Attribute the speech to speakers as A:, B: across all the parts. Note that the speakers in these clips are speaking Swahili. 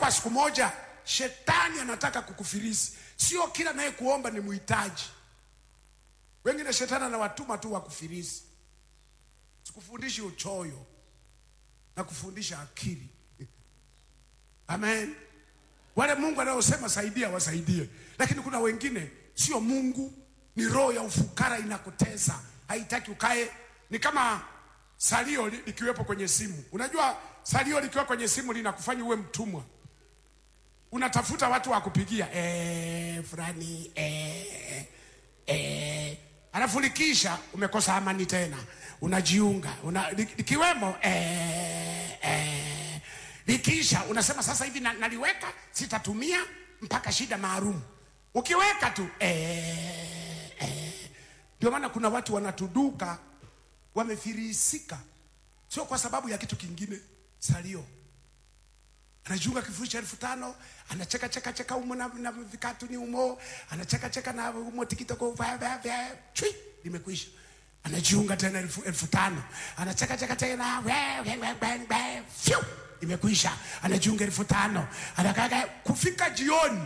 A: ukiomba siku moja, shetani anataka kukufilisi. Sio kila naye kuomba ni muhitaji. Wengine shetani anawatuma tu wakufilisi. Sikufundishi uchoyo na kufundisha akili. Amen. Wale Mungu anaosema saidia wasaidie, lakini kuna wengine sio Mungu, ni roho ya ufukara inakutesa, haitaki ukae. Ni kama salio li- likiwepo kwenye simu. Unajua salio likiwa kwenye simu linakufanya uwe mtumwa, unatafuta watu wa kupigia eh, fulani eh, eh, alafu likisha umekosa amani tena, unajiunga una, li- likiwemo eh, eh, likisha unasema sasa hivi na, naliweka sitatumia mpaka shida maalum. Ukiweka tu eh, eh. Ndio maana kuna watu wanatuduka wamefirisika, sio kwa sababu ya kitu kingine. Salio anajiunga kifurushi cha elfu tano anacheka cheka cheka umo na, na vikatuni umo anacheka cheka na umo tikitoko vya vya vya chui limekwisha anajiunga tena elfu, elfu tano anacheka cheka tena vya, vya, vya, vya, vya, fyu imekwisha anajiunga elfu tano anakaka kufika jioni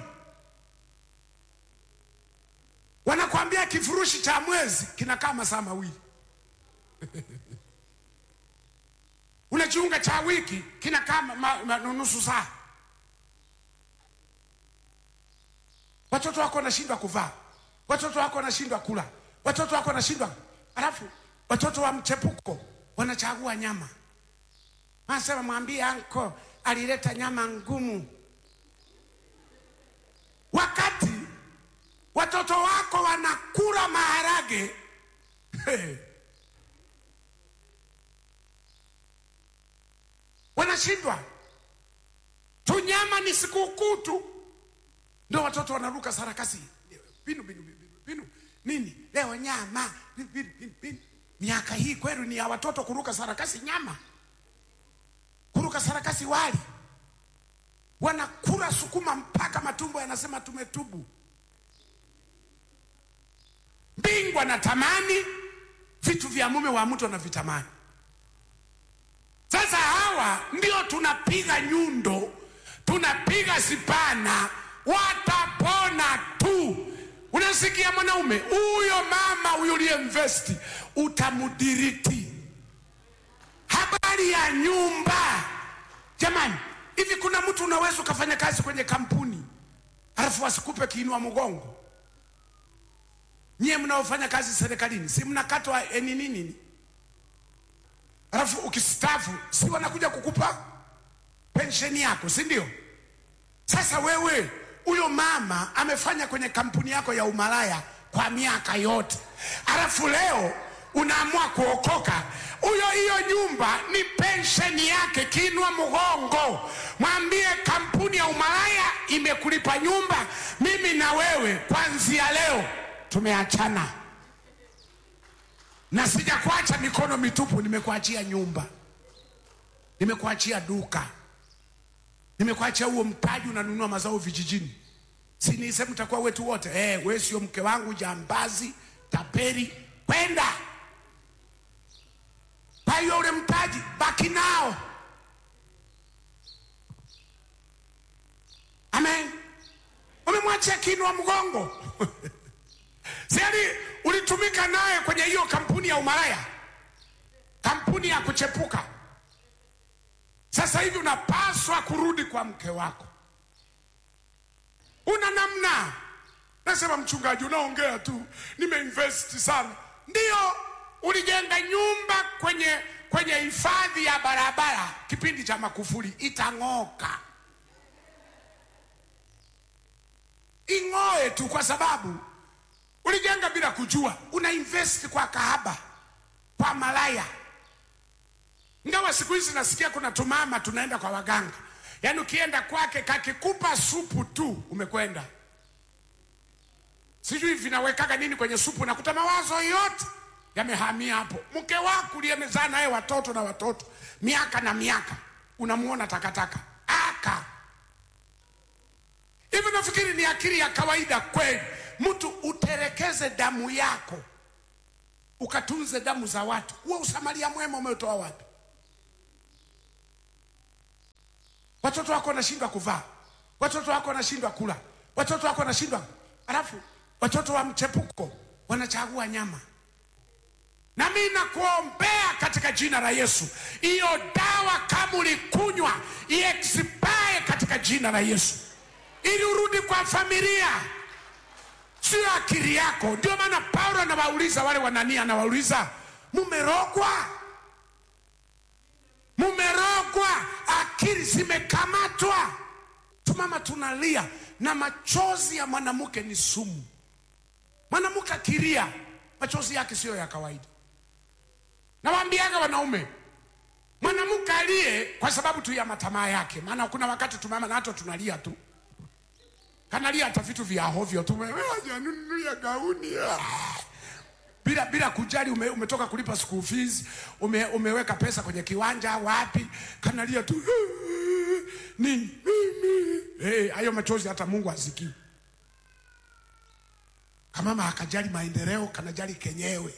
A: wanakwambia kifurushi cha mwezi kinakaa masaa mawili unajiunga cha wiki kinakaa ma- ma- ma- nusu saa. Watoto wako wanashindwa kuvaa, watoto wako wanashindwa kula, watoto wako wanashindwa, alafu watoto wa mchepuko wanachagua nyama. Anasema mwambie anko alileta nyama ngumu, wakati watoto wako wanakula maharage hey. wanashindwa. Tunyama ni sikukuu tu, ndio watoto wanaruka sarakasi binu binu binu binu nini leo nyama binu, binu, binu, binu. Miaka hii kweli ni ya watoto kuruka sarakasi nyama, kuruka sarakasi wali, wanakula sukuma mpaka matumbo yanasema tumetubu. Bingwa na tamani vitu vya mume wa mtu anavitamani. Sasa hawa ndio tunapiga nyundo, tunapiga sipana, watapona tu. Unasikia mwanaume huyo, mama huyo uliyemvesti, utamudiriti. Habari ya nyumba, jamani, hivi kuna mtu unaweza ukafanya kazi kwenye kampuni alafu asikupe kiinua mgongo? Nyie mnaofanya kazi serikalini, si mnakatwa eh, nini nini? alafu ukistafu si wanakuja kukupa pensheni yako, si ndio? Sasa wewe huyo mama amefanya kwenye kampuni yako ya umalaya kwa miaka yote, alafu leo unaamua kuokoka. Huyo hiyo nyumba ni pensheni yake, kinwa mgongo, mwambie kampuni ya umalaya imekulipa nyumba, mimi na wewe kuanzia leo tumeachana na sijakuacha mikono mitupu, nimekuachia nyumba, nimekuachia duka, nimekuachia huo mtaji, unanunua mazao vijijini. Si niseme mtakuwa wetu wote eh, wewe sio mke wangu, jambazi, taperi, kwenda. Kwa hiyo ule mtaji baki nao. Amen. Umemwachia kinwa mgongo Siani ulitumika naye kwenye hiyo kampuni ya umalaya, kampuni ya kuchepuka. Sasa hivi unapaswa kurudi kwa mke wako. Una namna? Nasema mchungaji, unaongea tu, nimeinvest sana. Ndio, ulijenga nyumba kwenye kwenye hifadhi ya barabara kipindi cha Makufuli, itang'oka, ing'oe tu, kwa sababu ulijenga bila kujua, una invest kwa kahaba, kwa malaya. Ingawa siku hizi nasikia kuna tumama tunaenda kwa waganga, yaani ukienda kwake kakikupa supu tu umekwenda. Sijui vinawekaga nini kwenye supu, nakuta mawazo yote yamehamia hapo. Mke wako uliyemezaa naye watoto na watoto miaka na miaka, unamuona takataka aka hivi. Nafikiri ni akili ya kawaida kweli mtu uterekeze damu yako ukatunze damu za watu. Huo usamaria mwema umetoa wapi? Watoto wako wanashindwa kuvaa, watoto wako wanashindwa kula, watoto wako wanashindwa, alafu watoto wa mchepuko wanachagua nyama. Na mimi nakuombea katika jina la Yesu, hiyo dawa kama ulikunywa iexpire katika jina la Yesu, ili urudi kwa familia, sio akili yako. Ndio maana Paulo anawauliza wale wanania, anawauliza mumerogwa, mumerogwa, akili zimekamatwa. Tumama tunalia, na machozi ya mwanamke ni sumu. Mwanamke akilia, machozi yake siyo ya kawaida. Nawaambiaga wanaume, mwanamke alie kwa sababu tu ya matamaa yake, maana kuna wakati tumama na hata tunalia tu, kanalia hata vitu vya hovyo tu, hajanunulia gauni ah. bila bila kujali ume, umetoka kulipa school fees, ume, umeweka pesa kwenye kiwanja wapi, kanalia tu nini Eh, hayo machozi hata Mungu asikii. Kamama akajali maendeleo, kanajali kenyewe,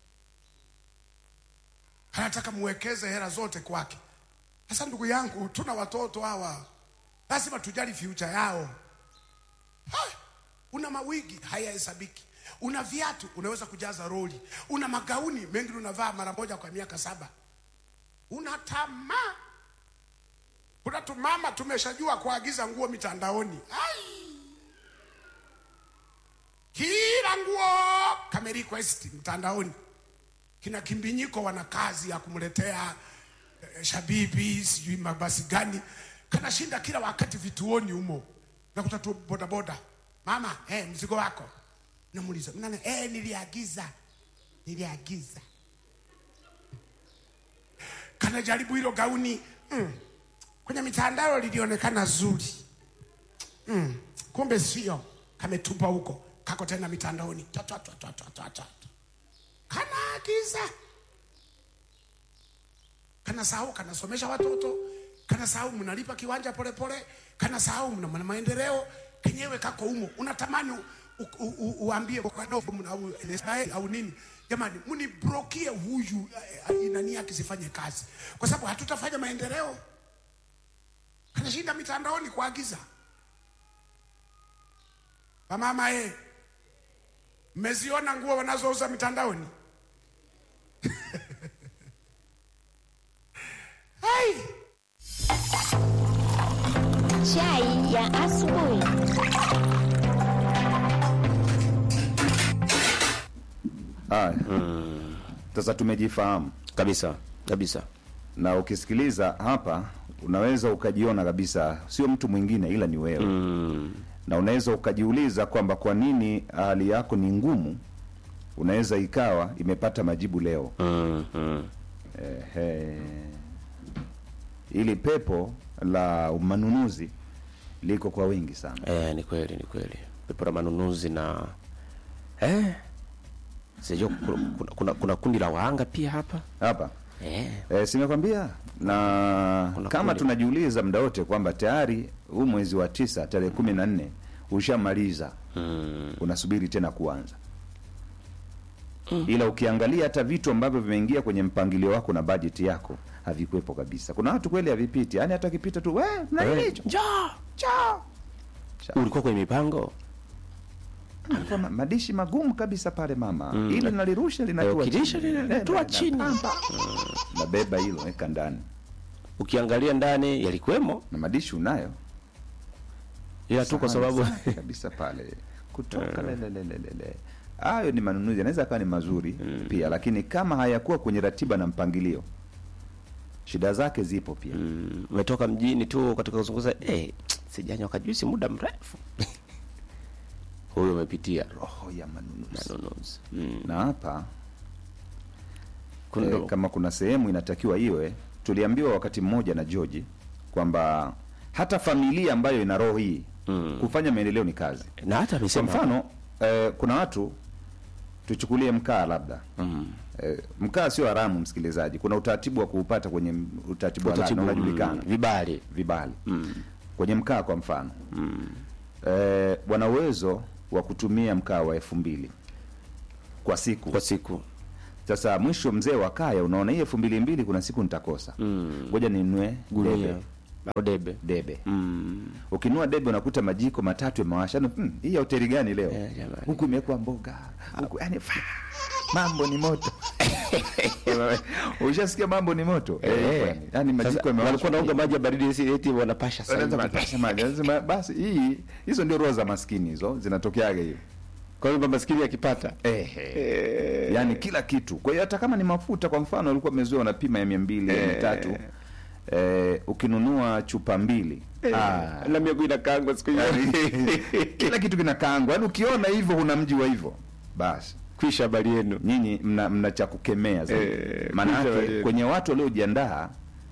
A: anataka muwekeze hela zote kwake. Sasa ndugu yangu, tuna watoto hawa, lazima tujali future yao. Ha, una mawigi hayahesabiki, una viatu unaweza kujaza roli, una magauni mengi unavaa mara moja kwa miaka saba, una tamaa kuna tumama tumeshajua kuagiza nguo mitandaoni. Ai! Kila nguo kame request mtandaoni. Kina kimbinyiko wana kazi ya kumletea eh, shabibi sijui mabasi gani, kanashinda kila wakati vituoni humo, nakuta tu bodaboda, mama eh, mzigo wako. Namuuliza nani? Eh, niliagiza, niliagiza. Kanajaribu hilo gauni mm kwenye mitandao lilionekana zuri mm, kumbe sio, kametupa huko, kako tena mitandaoni, to, to, to, to, to, to, to. Kanaagiza, kanasahau, kanasomesha watoto, kanasahau mnalipa kiwanja polepole, kanasahau mna mna maendeleo, kenyewe kako humo, unatamani u- u- u- uambie wadogo mna- au NSI au nini, jamani, mnibrokie huyu eh, eh, nani yake sifanye kazi, kwa sababu hatutafanya maendeleo anashinda mitandaoni kuagiza. Wamama eh, mmeziona nguo wanazouza mitandaoni? Hai,
B: Chai ya asubuhi.
C: Haya, sasa tumejifahamu
D: kabisa kabisa
C: na ukisikiliza hapa unaweza ukajiona kabisa sio mtu mwingine ila ni wewe
D: mm.
C: na unaweza ukajiuliza kwamba kwa nini hali yako ni ngumu unaweza ikawa imepata majibu leo
D: Mm, mm.
C: Ehe. ili pepo la manunuzi liko kwa wingi sana
D: Eh, ni kweli ni kweli pepo la manunuzi na eh, sijua kuna, kuna, kuna, kuna kundi la wahanga pia hapa
C: hapa
D: eh,
C: E, simekwambia na
D: Kuna
C: kama
D: kundi.
C: tunajiuliza muda wote kwamba tayari huu mwezi wa tisa tarehe kumi na nne ushamaliza
D: mm,
C: unasubiri tena kuanza ila ukiangalia hata vitu ambavyo vimeingia kwenye mpangilio wako na bajeti yako havikuwepo kabisa kuna watu kweli havipiti yaani hata akipita tu "We, na nini
D: eh,
C: hicho
D: njoo
C: Chao." Chao.
D: ulikuwa kwenye mipango
C: Alikuwa ma- madishi magumu kabisa pale mama
D: Mm.
C: ili nalirusha
D: Eh,
C: linatua
D: ukilisha
C: chini.
D: lile
C: Eh,
D: linatua
C: na-
D: chini.
C: na- nabeba hilo weka ndani
D: ukiangalia ndani yalikuwemo
C: na madishi unayo
D: ila tu kwa
C: Sahani
D: sababu
C: safi kabisa pale kutoka lelelelelele hayo ni manunuzi yanaweza akawa ni mazuri pia lakini kama hayakuwa kwenye ratiba na mpangilio shida zake zipo pia
D: mm, umetoka mjini tu katika kuzunguza eh, sijanywa kajuisi muda mrefu huyo umepitia
C: roho ya manunuzi
D: manunuzi mm.
C: na hapa
D: Kuna-
C: eh, kama kuna sehemu inatakiwa iwe tuliambiwa wakati mmoja na George kwamba hata familia ambayo ina roho hii
D: Mm.
C: kufanya maendeleo ni kazi
D: na hata
C: kwa
D: amesema
C: mfano eh, kuna watu tuchukulie mkaa labda
D: mm.
C: Eh, mkaa sio haramu msikilizaji kuna utaratibu wa kuupata kwenye m- utaratibu wa
D: Utaratibu,
C: ndani unajulikana
D: mm, vibali
C: vibali
D: mm.
C: kwenye mkaa kwa mfano
D: Mm.
C: eh, wana uwezo wa kutumia mkaa wa elfu mbili kwa siku
D: kwa siku
C: sasa mwisho mzee wa kaya unaona hii elfu mbili mbili kuna siku nitakosa
D: Mm.
C: ngoja ninunue
D: Gunia.
C: debe
D: Au debe
C: debe
D: mm.
C: ukinunua debe unakuta majiko matatu yamewasha Yaani, hmm, hii ya hoteli gani leo
D: Eh, jamani.
C: huku imewekwa mboga huku yani fa, mambo ni moto ushasikia mambo ni moto
D: Eh,
C: yani majiko
D: Sasa,
C: yamewashwa
D: walikuwa naunga maji ya baridi esi- eti wanapasha sasa
C: Wanaanza
D: hivi.
C: kupasha maji. Wanasema, basi hii hizo ndio roho za maskini hizo zinatokeaga hiyo
D: kwa hiyo maskini akipata
C: Ehe. yaani kila kitu kwa hiyo hata kama ni mafuta kwa mfano alikuwa amezoea wanapima ya mia mbili ya mia tatu eh, ukinunua chupa mbili ah,
D: na miagu inakangwa siku hiyo
C: yaani, kila kitu kinakaangwa yaani ukiona hivyo huna mji wa hivyo basi
D: kwisha habari yenu
C: nyinyi mna, mna cha kukemea zaidi
D: Eh,
C: maana
D: kuja
C: yake
D: wenyewe.
C: kwenye watu waliojiandaa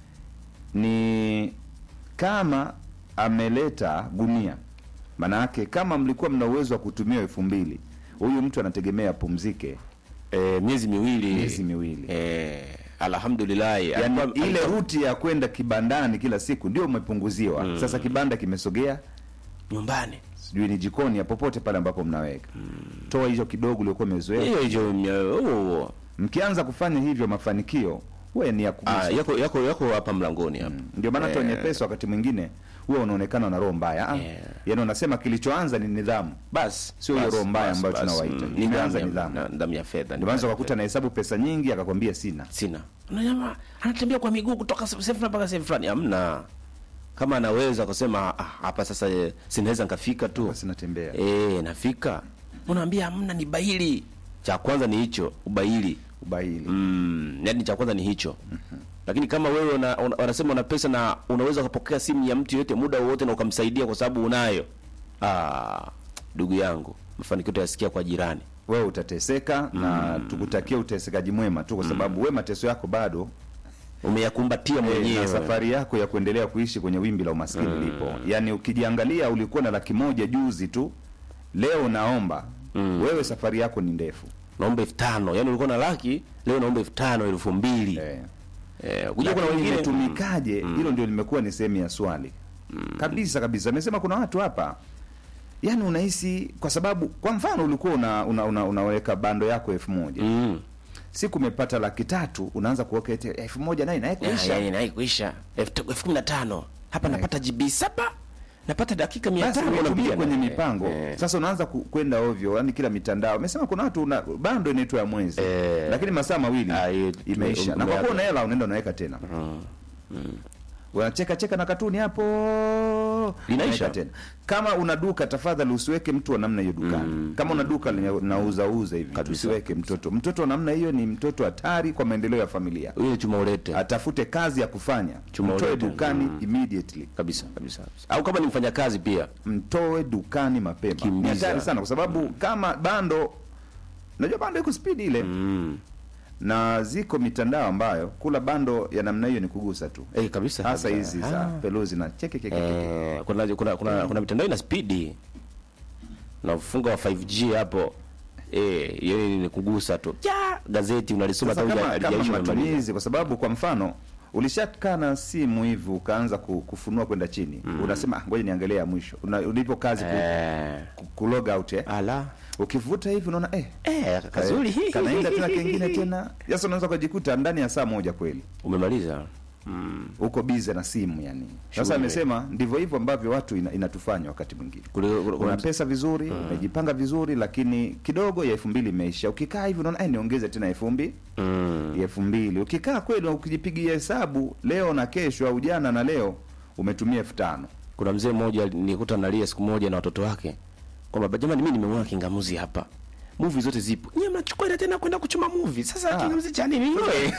C: ni kama ameleta gunia maana yake kama mlikuwa mna uwezo wa kutumia elfu mbili huyu mtu anategemea apumzike
D: eh, miezi miwili
C: miezi miwili
D: eh, alhamdulillah
C: yani
D: Alikuwa-
C: ile
D: alikuwa
C: ruti ya kwenda kibandani kila siku ndio umepunguziwa sasa kibanda kimesogea
D: nyumbani
C: sijui ni jikoni ya popote pale ambapo mnaweka toa hicho kidogo uliokuwa umezoea
D: hiyo hiyo mia- huo-
C: mkianza kufanya hivyo mafanikio huwe ni ya kugusa
D: ah, yako yako yako hapa mlangoni hapa
C: ndio maana hata
D: Eh.
C: wenye pesa wakati mwingine huwa unaonekana na roho mbaya ah,
D: Yeah.
C: yaani unasema kilichoanza ni nidhamu
D: basi
C: Sio hiyo
D: basi,
C: roho mbaya
D: basi,
C: ambayo
D: basi.
C: tunawaita.
D: Mm,
C: Imeanza
D: nidhamu ya-
C: nidhamu.
D: na- nidhamu ya fedha
C: ndio maana ukakuta anahesabu pesa nyingi akakwambia sina
D: sina na jamaa anatembea kwa miguu kutoka sehemu fulani mpaka sehemu fulani hamna kama anaweza kusema ah, hapa sasa eh, sinaweza nikafika tu
C: basi natembea
D: eh nafika unaambia hamna ni bahili cha kwanza ni hicho ubaili
C: ubahili
D: mm, yani cha kwanza ni hicho lakini kama wewe una, una, wanasema una pesa na unaweza ukapokea simu ya mtu yote muda wowote na ukamsaidia kwa sababu unayo ah ndugu yangu mafanikio utayasikia kwa jirani
C: wewe utateseka na tukutakia utesekaji mwema tu kwa sababu we mateso yako bado
D: umeyakumbatia
C: eh,
D: mwenyewe
C: na safari yako ya kuendelea kuishi kwenye wimbi la umaskini lipo yaani ukijiangalia ulikuwa na laki moja juzi tu leo naomba wewe safari yako ni ndefu
D: naomba elfu tano yani ulikuwa na laki leo naomba elfu tano elfu mbili
C: eh.
D: eh, kuja kuna
C: Lakini
D: wengine
C: imetumikaje hilo ndio limekuwa ni sehemu ya swali kabisa kabisa amesema kuna watu hapa yaani unahisi kwa sababu kwa mfano ulikuwa una, una, una, unaweka bando yako elfu moja
D: mm.
C: siku umepata laki tatu unaanza kuweka eti elfu moja naye naye
D: Ya,
C: kuisha
D: ya, ya, kuisha elfu ta- elfu kumi na tano hapa napata GB saba napata dakika mia
C: basi
D: tano
C: umetumia
D: unapiga
C: kwenye
D: na-
C: mipango
D: eh,
C: sasa unaanza ku- kwenda ovyo yani kila mitandao amesema kuna watu una, bando inaitwa ya mwezi
D: Eh.
C: lakini masaa mawili
D: Ah, hiyo-
C: imeisha
D: tume-
C: na kwa kuwa
D: umeaga.
C: una hela unaenda unaweka tena unacheka cheka na katuni hapo
D: Linaisha.
C: unaweka tena kama una duka tafadhali usiweke mtu wa namna hiyo dukani kama una duka lenye nauza uza hivi
D: Kabisa.
C: usiweke mtoto mtoto wa namna hiyo ni mtoto hatari kwa maendeleo ya familia
D: ile chuma ulete
C: atafute kazi ya kufanya
D: Chuma
C: mtoe
D: ulete.
C: dukani
D: Mm.
C: immediately
D: kabisa kabisa kabisa. au kama ni mfanyakazi pia
C: mtoe dukani mapema ni
D: Kimbiza.
C: hatari sana kwa sababu kama bando najua bando iko spidi ile
D: mm.
C: na ziko mitandao ambayo kula bando ya namna hiyo ni kugusa tu
D: eh, kabisa
C: hasa
D: kabisa.
C: hizi za
D: Ah.
C: peluzi na cheke cheke cheke.
D: Eh, kuna, kuna, kuna, kuna mitandao ina spidi na mfungo wa 5G hapo eh, hiyo ni ni kugusa tu ja gazeti unalisoma
C: Sasa
D: hata
C: kama,
D: huja-
C: kama
D: halijaisha umemaliza.
C: matumizi kwa sababu kwa mfano ulishakaa na simu hivi ukaanza ku- kufunua kwenda chini unasema "Ah, ngoja niangalie ya mwisho Una- ulipo kazi ku,
D: eh,
C: ku, ku log out eh.
D: ala
C: ukivuta hivi unaona eh,
D: eh, kazuri
C: eh, kanaenda tena kengine tena sasa unaweza kujikuta ndani ya saa moja kweli
D: umemaliza
C: uko bize na simu yani sasa
D: Shughuli.
C: amesema ndivyo hivyo ambavyo watu ina, inatufanya wakati mwingine
D: Kule- kule-
C: una
D: kuna-
C: pesa vizuri umejipanga vizuri lakini kidogo ya elfu mbili imeisha ukikaa hivi unaona "Eh, niongeze tena elfu mbili
D: mm.
C: ya elfu mbili ukikaa kweli ukijipigia hesabu leo na kesho au jana na leo umetumia elfu tano
D: kuna mzee mmoja nikuta nalia siku moja na watoto wake kwamba jamani mimi nimeona kingamuzi hapa movie zote zipo nyie mnachukua ile tena kwenda kuchuma movie sasa
C: Ah.
D: kingamuzi cha nini wewe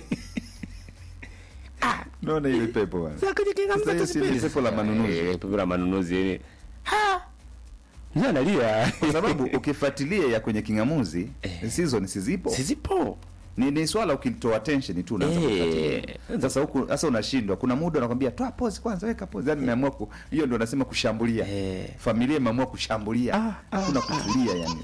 C: naona ile pepo bwana
D: sasa kwenye kingamuzi
C: Sasa hiyo
D: zote
C: si ni
D: zipo.
C: pepo la manunuzi.
D: Eh, pepo la manunuzi yani ha mzee analia
C: kwa sababu ukifuatilia ya kwenye kingamuzi
D: Eh.
C: season sizipo
D: si zipo
C: ni, ni swala ukitoa attention tu unaanza
D: Eh.
C: kufuatilia sasa huku sasa unashindwa kuna muda anakwambia toa pause kwanza weka pause yani nimeamua ku hiyo ndio nasema kushambulia
D: Eh.
C: familia imeamua kushambulia kuna kutulia yani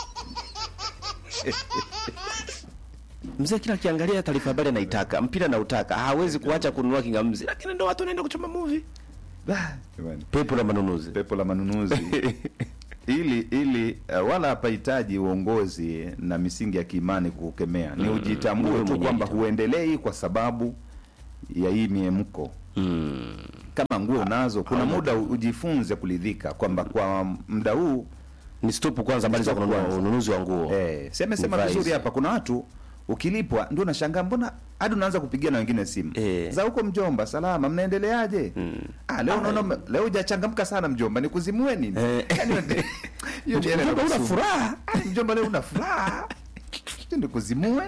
D: mzee kila kiangalia taarifa habari anaitaka mpira nautaka hawezi kuacha kununua kingamuzi lakini ndo watu wanaenda kuchoma movie
C: Ah, jamani.
D: pepo la manunuzi
C: pepo la manunuzi ili ili uh, wala hapahitaji uongozi na misingi ya kiimani kukemea ni ujitambue
D: Wewe
C: tu
D: mwenyewe
C: kwamba
D: jitambue.
C: huendelei kwa sababu ya hii miemko
D: mm.
C: kama nguo unazo kuna muda u- ujifunze kuridhika kwamba kwa muda huu
D: ni stop kwanza habari za
C: Stop
D: kununua
C: kwanza.
D: ununuzi wa nguo
C: eh, si amesema
D: Nivae
C: vizuri
D: hizi.
C: hapa kuna watu ukilipwa ndio unashangaa mbona hadi unaanza kupigia na wengine simu
D: Eh.
C: za huko mjomba salama mnaendeleaje ah, leo unaona ume- leo hujachangamka sana mjomba nikuzimue nini
D: Eh.
C: Yaani unate- hiyo ndio ile
D: Mjomba, una
C: inakusumbua.
D: furaha?
C: Ah, mjomba leo una furaha nikuzimue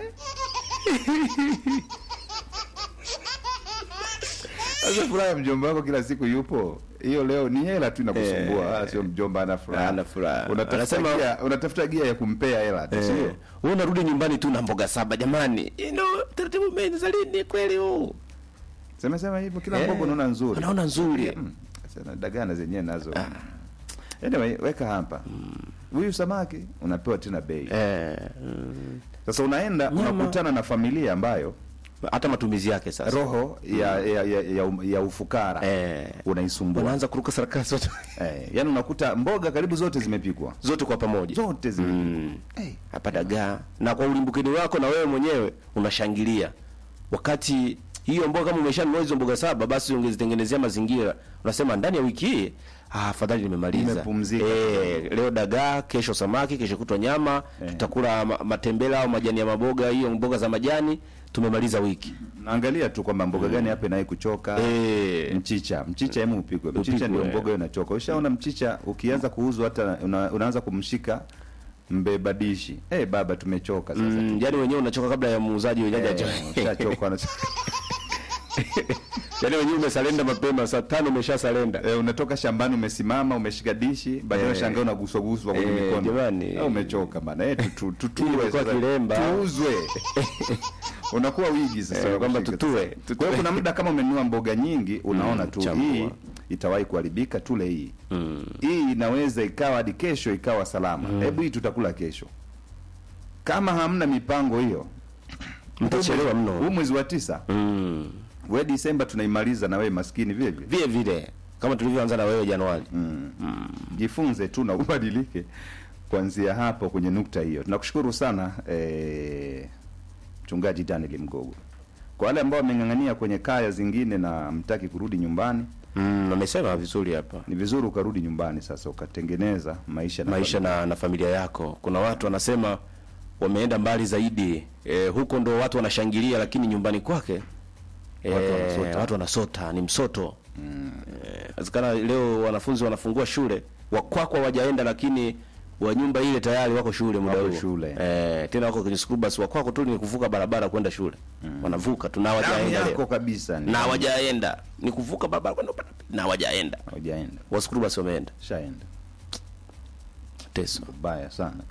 C: Sasa furaha ya mjomba wako kila siku yupo, hiyo leo ni hela tu inakusumbua,
D: Eh.
C: wala sio mjomba ana furaha.
D: Ana furaha.
C: Unatafuta
D: Anasema-
C: gia, unatafuta gia ya kumpea hela tu,
D: Eh,
C: sio?
D: wewe unarudi nyumbani tu na mboga saba jamani You know, taratibu umeanza lini kweli huu
C: Sema sema hivyo kila
D: Eh,
C: mboga unaona nzuri.
D: unaona nzuri.
C: Mm, Sasa dagana zenyewe nazo. Anyway, weka hapa. Huyu samaki unapewa tena bei.
D: eh, mm,
C: Sasa unaenda
D: Nyama.
C: unakutana na familia ambayo
D: hata matumizi yake sasa
C: roho ya ya, ya, ya, ya ufukara
D: Eh.
C: unaisumbua.
D: wanaanza kuruka sarakasi watu
C: Eh, yani unakuta mboga karibu zote zimepikwa.
D: zote kwa pamoja
C: Zote zimepikwa.
D: Mm.
C: Eh,
D: hapa dagaa na kwa ulimbukeni wako na wewe mwenyewe unashangilia wakati hiyo mboga kama umeshanunua hizo mboga saba basi ungezitengenezea mazingira unasema ndani ya wiki hii ah, afadhali nimemaliza
C: Nimepumzika.
D: eh, leo dagaa kesho samaki kesho kutwa nyama
C: Eh.
D: tutakula ma, matembele au majani ya maboga hiyo mboga za majani tumemaliza wiki
C: naangalia tu kwamba mboga gani hapa inaye kuchoka.
D: eh,
C: Mchicha, mchicha hemu upikwe. Mchicha
D: Upikwe,
C: ndio
D: eh.
C: mboga hiyo inachoka. Ushaona mchicha ukianza kuuzwa hata una, unaanza kumshika mbeba dishi. Eh, baba tumechoka sasa.
D: mm, yani wenyewe unachoka kabla ya muuzaji wenyewe
C: Eh,
D: hajacho-
C: ushachoka wana-
D: yani wenyewe umesalenda mapema saa tano umeshasalenda
C: Eh, unatoka shambani umesimama umeshika dishi baadaye
D: Eh.
C: unashangaa unaguswa guswa kwenye
D: Eh,
C: mikono.
D: jamani.
C: Ah, umechoka bana. Eh, tu- tu- tutue
D: Imekuwa
C: sasa.
D: kilemba.
C: Tuuzwe. Unakuwa wigi sasa
D: Eh, kwamba
C: kushika
D: tutue,
C: sasa.
D: tutue.
C: Kwa hiyo kuna muda kama umenunua mboga nyingi unaona
D: Mm,
C: tu
D: chambua.
C: hii itawahi kuharibika tule hii. Hii inaweza ikawa hadi kesho ikawa salama. Hebu hii tutakula kesho. Kama hamna mipango hiyo
D: Mtachelewa mno.
C: Huu mwezi wa tisa,
D: mm.
C: we Disemba tunaimaliza na wewe maskini vile vile.
D: vile vile kama tulivyoanza na wewe Januari
C: jifunze tu na ubadilike kuanzia hapo kwenye nukta hiyo. Tunakushukuru sana eh, mchungaji Daniel Mgogo. Kwa wale ambao wameng'ang'ania kwenye kaya zingine na mtaki kurudi nyumbani,
D: mm, amesema vizuri hapa
C: ni vizuri ukarudi nyumbani sasa ukatengeneza maisha na
D: maisha na, na familia yako. Kuna watu wanasema wameenda mbali zaidi e, huko ndo watu wanashangilia, lakini nyumbani kwake e,
C: Watu wanasota.
D: watu wanasota, ni msoto inawezekana leo wanafunzi wanafungua shule wakwako hawajaenda, lakini wa nyumba ile tayari wako shule muda
C: Wako
D: huo
C: shule.
D: e, tena wako kwenye school bus, wakwako tu ni kuvuka barabara kwenda shule wanavuka tu na
C: damu
D: hawajaenda
C: yako
D: leo.
C: kabisa ni
D: na hawajaenda ni kuvuka barabara kwenda upande wa pili, na hawajaenda
C: hawajaenda,
D: wa school bus wameenda
C: shaenda
D: teso
C: baya sana.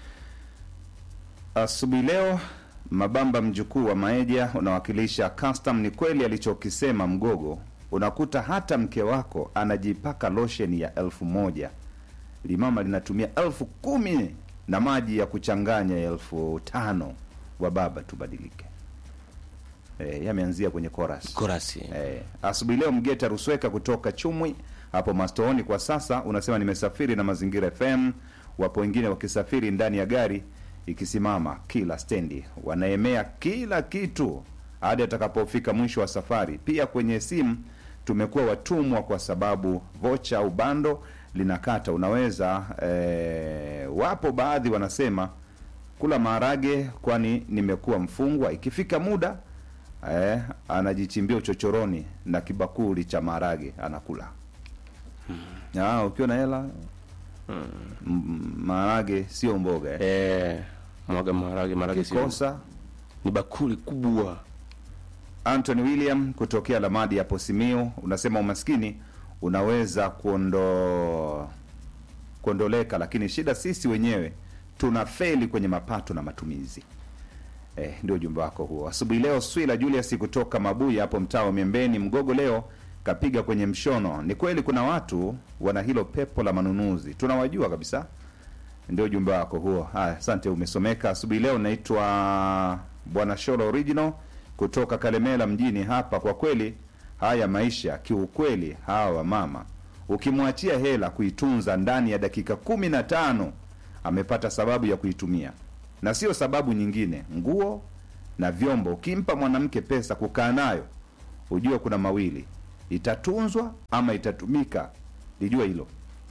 C: Asubuhi leo Mabamba mjukuu wa Maeja unawakilisha custom. Ni kweli alichokisema Mgogo, unakuta hata mke wako anajipaka losheni ya elfu moja limama linatumia elfu kumi na maji ya kuchanganya ya elfu tano wa baba tubadilike. E, yameanzia kwenye chorus.
D: korasi
C: Eh, asubuhi leo Mgeta Rusweka kutoka Chumwi hapo Mastooni kwa sasa unasema nimesafiri na Mazingira FM. Wapo wengine wakisafiri ndani ya gari ikisimama kila stendi, wanaemea kila kitu hadi atakapofika mwisho wa safari. Pia kwenye simu tumekuwa watumwa kwa sababu vocha au bando linakata. Unaweza eh, wapo baadhi wanasema kula maharage kwani nimekuwa mfungwa. Ikifika muda eh, anajichimbia uchochoroni na kibakuli cha maharage anakula. Ah, ukiwa na hela mm. maharage sio mboga eh.
D: eh, mwaga maharage maharage sio
C: Kosa
D: ni bakuli kubwa
C: Anthony William kutokea Lamadi hapo Simiyu unasema umaskini unaweza kuondo kuondoleka, lakini shida sisi wenyewe tuna feli kwenye mapato na matumizi. Eh, ndio ujumbe wako huo asubuhi leo. Swila Julius kutoka Mabuya hapo mtaa wa Miembeni Mgogo leo kapiga kwenye mshono. Ni kweli kuna watu wana hilo pepo la manunuzi, tunawajua kabisa. Ndio ujumbe wako huo. Haya, asante, umesomeka asubuhi leo. Naitwa Bwana Sholo Original kutoka Kalemela mjini hapa. Kwa kweli haya maisha kiukweli, hawa mama ukimwachia hela kuitunza ndani ya dakika kumi na tano amepata sababu ya kuitumia, na sio sababu nyingine. Nguo na vyombo, ukimpa mwanamke pesa kukaa nayo, ujue kuna mawili, itatunzwa ama itatumika lijue hilo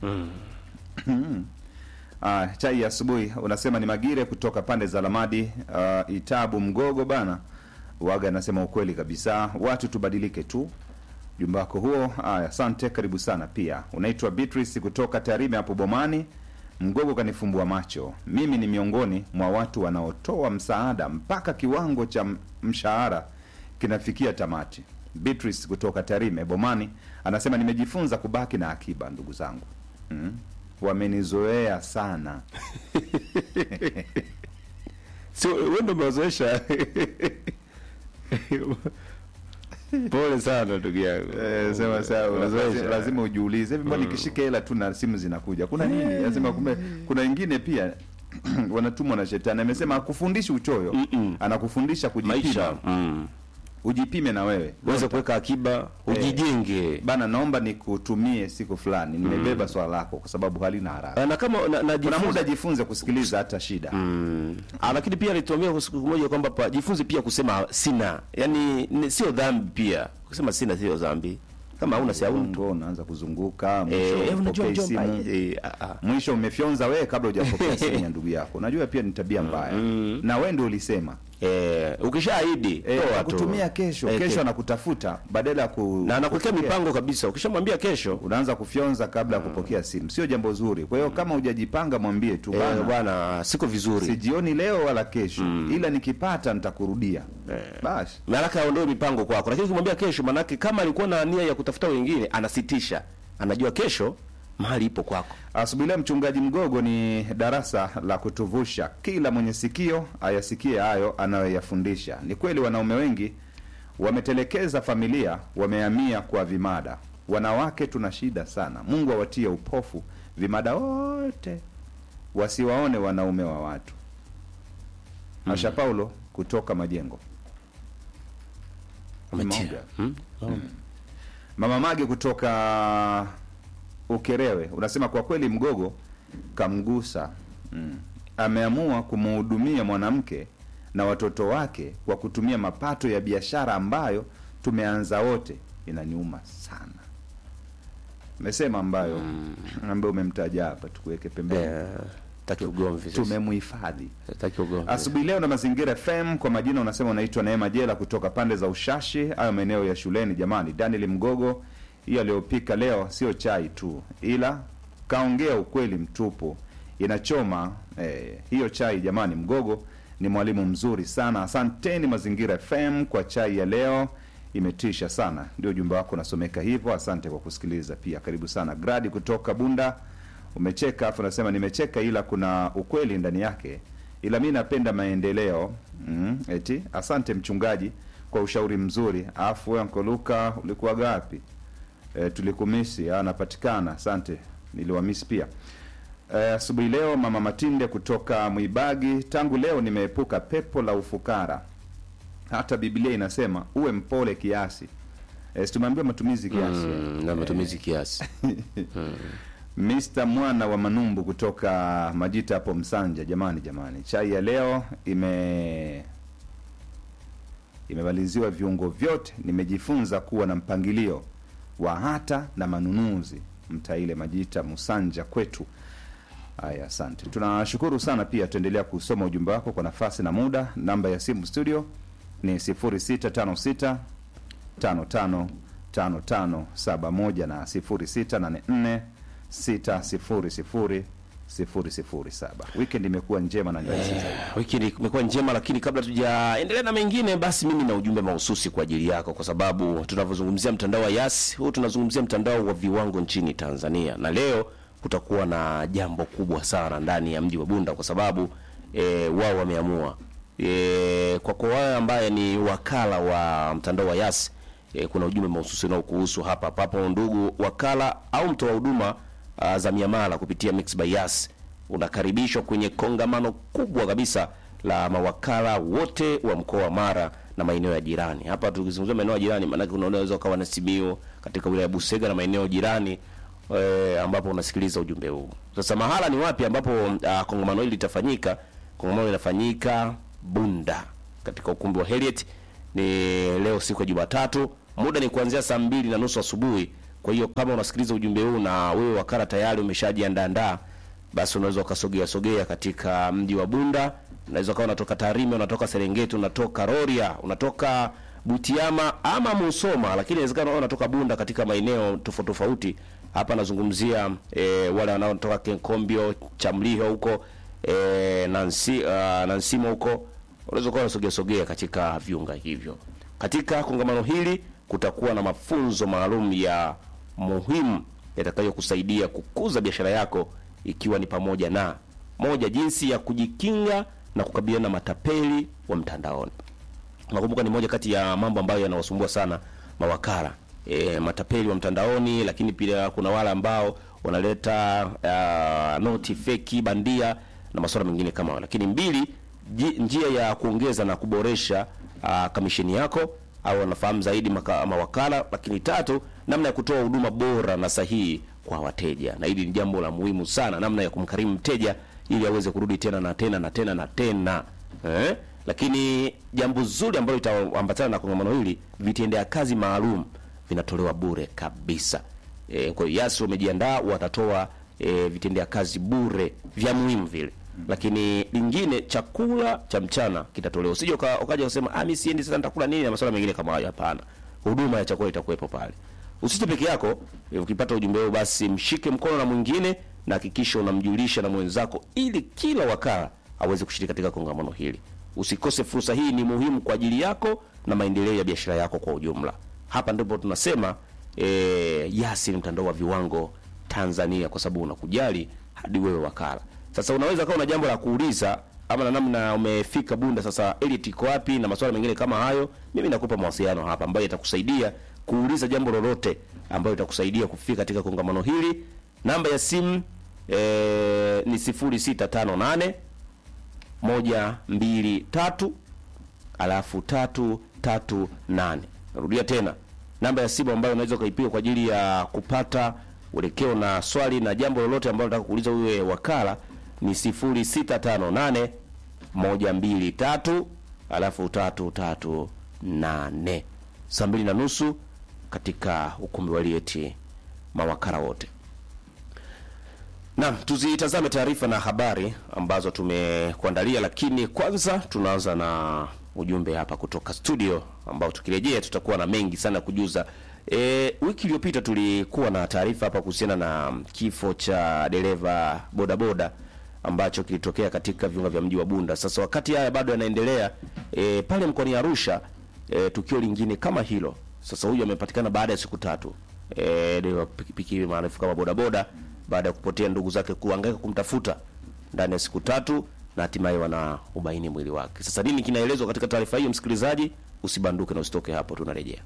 C: Ah, chai ya asubuhi unasema ni Magire kutoka pande za Lamadi uh, Itabu Mgogo bana. Waga anasema ukweli kabisa, watu tubadilike tu. Jumba wako huo. Aya, asante, karibu sana. Pia unaitwa Beatrice kutoka Tarime hapo Bomani. Mgogo kanifumbua macho. Mimi ni miongoni mwa watu wanaotoa msaada mpaka kiwango cha m- mshahara kinafikia tamati. Beatrice kutoka Tarime Bomani anasema nimejifunza kubaki na akiba, ndugu zangu. Mm. Wamenizoea sana.
D: sio wewe ndio umewazoesha pole sana ndugu yangu
C: Eh, sema sawa,
D: Umewazoesha.
C: lazima, lazima ujiulize hivi, mbona nikishika hela tu na simu zinakuja, kuna nini? Lazima kumbe, kuna wengine pia wanatumwa na shetani. Amesema akufundishi uchoyo, anakufundisha kujipima.
D: maisha mm.
C: Ujipime na wewe
D: uweze kuweka akiba ujijenge
C: bana, naomba nikutumie siku fulani, nimebeba swala lako kwa sababu halina haraka.
D: Ah, na kama na, na
C: Kuna
D: jifunze-
C: muda jifunze kusikiliza hata shida.
D: Mm. Ah, lakini pia alituambia kwa siku moja kwamba pa- jifunze pia kusema sina, yaani ni- sio dhambi pia kusema sina, sio dhambi kama hauna si hauna tu.
C: Ungo unaanza kuzunguka,
D: Eh,
C: mwisho
D: eh, unajua
C: upokei
D: mjomba,
C: simu.
D: eh, ah, ah.
C: mwisho umefyonza wewe kabla hujapokea simu ya ndugu yako. Unajua pia ni tabia mbaya, na wewe ndio ulisema
D: Eh, ukishaahidi
C: Eh,
D: toa tu.
C: kutumia kesho
D: Eh,
C: kesho
D: ke-
C: anakutafuta badala ya ku
D: na anakuwekea
C: kupokea.
D: mipango kabisa. Ukishamwambia kesho
C: unaanza kufyonza kabla ya kupokea simu, sio jambo zuri. Kwa hiyo kama hujajipanga, mwambie tu
D: eh,
C: bana,
D: bwana, siko vizuri.
C: sijioni leo wala kesho, ila nikipata nitakurudia. Basi
D: Maanake aondoe mipango kwako, lakini ukimwambia kesho, maanake kama alikuwa na nia ya kutafuta wengine, anasitisha, anajua kesho mahali ipo kwako.
C: asubuhi leo, mchungaji Mgogo ni darasa la kutuvusha. Kila mwenye sikio ayasikie hayo anayoyafundisha. Ni kweli wanaume wengi wametelekeza familia, wamehamia kwa vimada. Wanawake tuna shida sana. Mungu awatie upofu vimada wote, wasiwaone wanaume wa watu. Asha Paulo kutoka Majengo.
D: Umetia.
C: Mmoja.
D: Hmm?
C: Mama Mage kutoka Ukerewe unasema kwa kweli Mgogo kamgusa. Mm. Ameamua kumhudumia mwanamke na watoto wake kwa kutumia mapato ya biashara ambayo tumeanza wote. Inaniuma sana. Mesema ambayo ambayo umemtaja hapa tukuweke pembeni.
D: Eh, taki ugomvi sasa.
C: Tumemhifadhi.
D: Taki ugomvi.
C: Asubuhi leo na Mazingira FM kwa majina unasema unaitwa Neema Jela kutoka pande za Ushashi, hayo maeneo ya shuleni. Jamani, Daniel Mgogo, hiyo aliyopika leo sio chai tu, ila kaongea ukweli mtupu, inachoma eh, hiyo chai. Jamani, Mgogo ni mwalimu mzuri sana. Asanteni Mazingira FM kwa chai ya leo, imetisha sana. Ndio ujumbe wako unasomeka hivyo. Asante kwa kusikiliza pia, karibu sana. Gradi kutoka Bunda umecheka afu unasema nimecheka, ila kuna ukweli ndani yake, ila mi napenda maendeleo mm, eti asante mchungaji kwa ushauri mzuri. Afu wewe Uncle Luka ulikuwa gapi? E, tulikumisi anapatikana. Asante, niliwamisi pia. Eh, asubuhi leo mama Matinde kutoka Mwibagi, tangu leo nimeepuka pepo la ufukara. Hata Biblia inasema uwe mpole kiasi. Eh, si tumeambiwa matumizi kiasi.
D: Mm, na matumizi kiasi.
C: Mr. Mwana wa Manumbu kutoka Majita hapo Msanja. Jamani, jamani, chai ya leo ime imemaliziwa viungo vyote. Nimejifunza kuwa na mpangilio wa hata na manunuzi. Mtaile Majita Musanja kwetu. Haya, asante, tunashukuru sana. Pia tuendelea kusoma ujumbe wako kwa nafasi na muda. Namba ya simu studio ni 0656 55 5571 na 0684 600 007. Weekend imekuwa njema na nyepesi zaidi.
D: Wiki hii imekuwa njema, lakini kabla tujaendelea na mengine, basi mimi na ujumbe mahususi kwa ajili yako, kwa sababu tunavyozungumzia mtandao wa Yas, huu tunazungumzia mtandao wa viwango nchini Tanzania, na leo kutakuwa na jambo kubwa sana ndani ya mji wa Bunda, kwa sababu e, wao wameamua e, kwa kwa wao ambaye ni wakala wa mtandao wa Yas e, kuna ujumbe mahususi unaokuhusu hapa papo, ndugu wakala au mtoa huduma uh, za miamala kupitia Mix by Yas unakaribishwa kwenye kongamano kubwa kabisa la mawakala wote wa mkoa wa Mara na maeneo ya jirani. Hapa tukizungumzia maeneo ya jirani, maanake unaweza ukawa na Simiyu katika wilaya ya Busega na maeneo jirani e, ambapo unasikiliza ujumbe huu. Sasa mahala ni wapi ambapo uh, kongamano hili litafanyika? Kongamano linafanyika Bunda katika ukumbi wa Heriet. Ni leo siku ya Jumatatu muda ni kuanzia saa mbili na nusu asubuhi. Kwa hiyo kama unasikiliza ujumbe huu na wewe wakala tayari umeshajiandaandaa, basi unaweza ukasogea sogea katika mji wa Bunda. Unaweza ukawa unatoka Tarime, unatoka Serengeti, unatoka Rorya, unatoka Butiama ama Musoma, lakini inawezekana wewe unatoka Bunda katika maeneo tofauti tofauti. Hapa nazungumzia e, wale wanaotoka Kenkombio, Chamliho huko e, Nansi, uh, Nansimo huko, unaweza ukawa unasogea sogea katika viunga hivyo. Katika kongamano hili kutakuwa na mafunzo maalum ya muhimu yatakayokusaidia kukuza biashara yako ikiwa ni pamoja na moja, jinsi ya kujikinga na kukabiliana na matapeli wa mtandaoni. Nakumbuka ni moja kati ya mambo ambayo yanawasumbua sana mawakala e, matapeli wa mtandaoni, lakini pia kuna wale ambao wanaleta uh, noti feki bandia na masuala mengine kama hayo. Lakini mbili, ji, njia ya kuongeza na kuboresha uh, kamisheni yako au wanafahamu zaidi maka, mawakala. Lakini tatu, namna ya kutoa huduma bora na sahihi kwa wateja, na hili ni jambo la muhimu sana, namna ya kumkarimu mteja ili aweze kurudi tena na tena na tena na tena eh? Lakini jambo zuri ambalo litaambatana na kongamano hili, vitendea kazi maalum vinatolewa bure kabisa. E, kwa hiyo Yasi wamejiandaa, watatoa e, vitendea kazi bure vya muhimu vile. Lakini lingine, chakula cha mchana kitatolewa. Usije uka- ukaja kusema ah, mimi siendi sasa nitakula nini na masuala mengine kama hayo. Hapana, huduma ya chakula itakuwepo pale. Usije peke yako. e, Ukipata ujumbe huo, basi mshike mkono na mwingine na hakikisha unamjulisha na mwenzako, ili kila wakala aweze kushiriki katika kongamano hili. Usikose fursa hii, ni muhimu kwa ajili yako na maendeleo ya biashara yako kwa ujumla. Hapa ndipo tunasema e, Yasi ni mtandao wa viwango Tanzania, kwa sababu unakujali hadi wewe wakala. Sasa unaweza kawa una jambo la kuuliza ama na namna umefika Bunda, sasa Elite iko wapi na masuala mengine kama hayo, mimi nakupa mawasiliano hapa ambayo yatakusaidia kuuliza jambo lolote ambayo itakusaidia kufika katika kongamano hili. Namba ya simu e, ni 0658 moja mbili tatu alafu tatu tatu nane. Narudia tena namba ya simu ambayo unaweza ukaipiga kwa ajili ya kupata uelekeo na swali na jambo lolote ambalo unataka kuuliza wewe wakala ni 0658 moja mbili tatu alafu tatu tatu nane. Saa mbili na nusu katika ukumbi wa Lieti, mawakala wote. Naam, tuzitazame taarifa na habari ambazo tumekuandalia, lakini kwanza tunaanza na ujumbe hapa kutoka studio ambao tukirejea tutakuwa na mengi sana kujuza. E, wiki iliyopita tulikuwa na taarifa hapa kuhusiana na kifo cha dereva bodaboda ambacho kilitokea katika viunga vya mji wa Bunda. Sasa wakati haya bado yanaendelea e, pale mkoani Arusha e, tukio lingine kama hilo. Sasa huyu amepatikana baada ya siku tatu e, dereva pikipiki maarufu kama bodaboda baada ya kupotea ndugu zake kuhangaika kumtafuta ndani ya siku tatu na hatimaye wana ubaini mwili wake. Sasa nini kinaelezwa katika taarifa hiyo, msikilizaji? Usibanduke na usitoke hapo, tunarejea.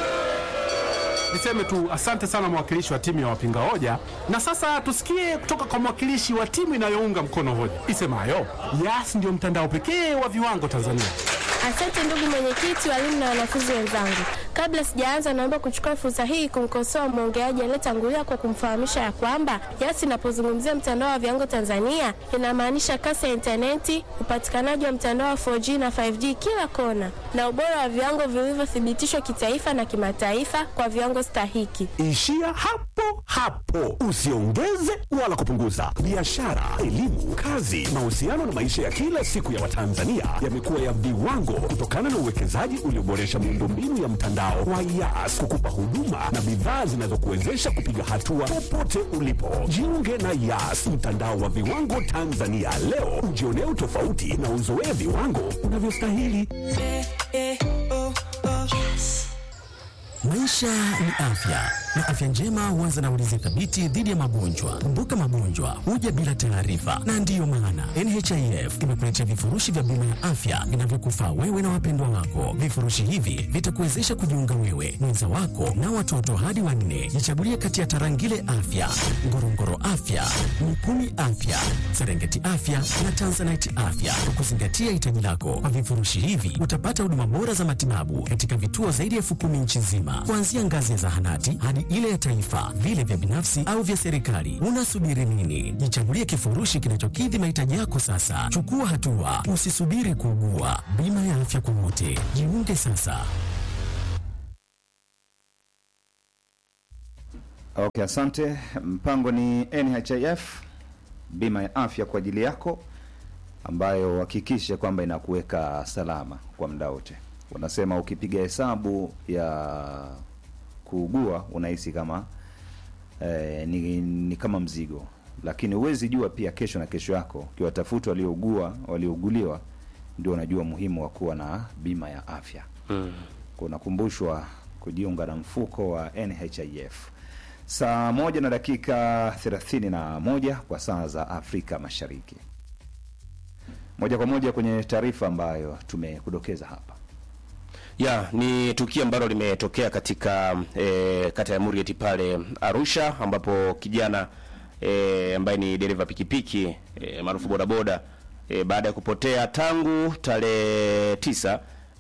E: Niseme tu asante sana mwakilishi wa timu ya wapinga hoja, na sasa tusikie kutoka kwa mwakilishi wa timu inayounga mkono hoja isemayo Yas ndio mtandao pekee wa viwango Tanzania.
F: Asante ndugu mwenyekiti, walimu na wanafunzi wenzangu. Kabla sijaanza, naomba kuchukua fursa hii kumkosoa mwongeaji aliyetangulia kwa kumfahamisha ya kwamba Yas inapozungumzia mtandao wa viwango Tanzania inamaanisha kasi ya intaneti, upatikanaji wa mtandao wa 4G na 5G kila kona, na ubora wa viwango vilivyothibitishwa kitaifa na kimataifa kwa viwango stahiki.
G: Ishia hapo hapo, usiongeze wala kupunguza. Biashara, elimu, kazi, mahusiano na maisha ya kila siku ya Watanzania yamekuwa ya viwango kutokana na uwekezaji ulioboresha miundombinu ya mtandao wa Yas kukupa huduma na bidhaa zinazokuwezesha kupiga hatua popote ulipo. Jiunge na Yas, mtandao wa viwango Tanzania leo, ujionee utofauti na uzoee viwango unavyostahili.
H: Maisha ni afya na afya njema huanza na ulinzi thabiti dhidi ya magonjwa. Kumbuka, magonjwa huja bila taarifa, na ndiyo maana NHIF imekuletea vifurushi vya bima ya afya vinavyokufaa wewe na wapendwa wako. Vifurushi hivi vitakuwezesha kujiunga wewe, mwenza wako na watoto hadi wanne. Jichagulie kati ya Tarangire Afya, Ngorongoro Afya, Mikumi Afya, Serengeti Afya na Tanzanite Afya kwa kuzingatia hitaji lako. Kwa vifurushi hivi utapata huduma bora za matibabu katika vituo zaidi ya elfu kumi nchi nzima, kuanzia ngazi ya zahanati hadi ile ya taifa, vile vya binafsi au vya serikali. Unasubiri nini? Jichagulie kifurushi kinachokidhi mahitaji yako sasa. Chukua hatua, usisubiri kuugua. Bima ya afya kwa wote, jiunge sasa.
C: Okay, asante. Mpango ni NHIF, bima ya afya kwa ajili yako, ambayo hakikishe kwamba inakuweka salama kwa muda wote. Wanasema ukipiga hesabu ya kuugua unahisi kama eh, ni, ni kama mzigo, lakini huwezi jua pia kesho na kesho yako. Ukiwatafuta waliougua waliouguliwa, ndio unajua muhimu wa kuwa na bima ya afya
D: Mm.
C: kunakumbushwa kujiunga na mfuko wa NHIF. Saa moja na dakika thelathini na moja kwa saa za Afrika Mashariki. Moja kwa moja kwenye taarifa ambayo tumekudokeza hapa.
D: Ya, ni tukio ambalo limetokea katika e, kata ya Murieti pale Arusha ambapo kijana e, ambaye ni dereva pikipiki e, maarufu bodaboda e, baada ya kupotea tangu tarehe tisa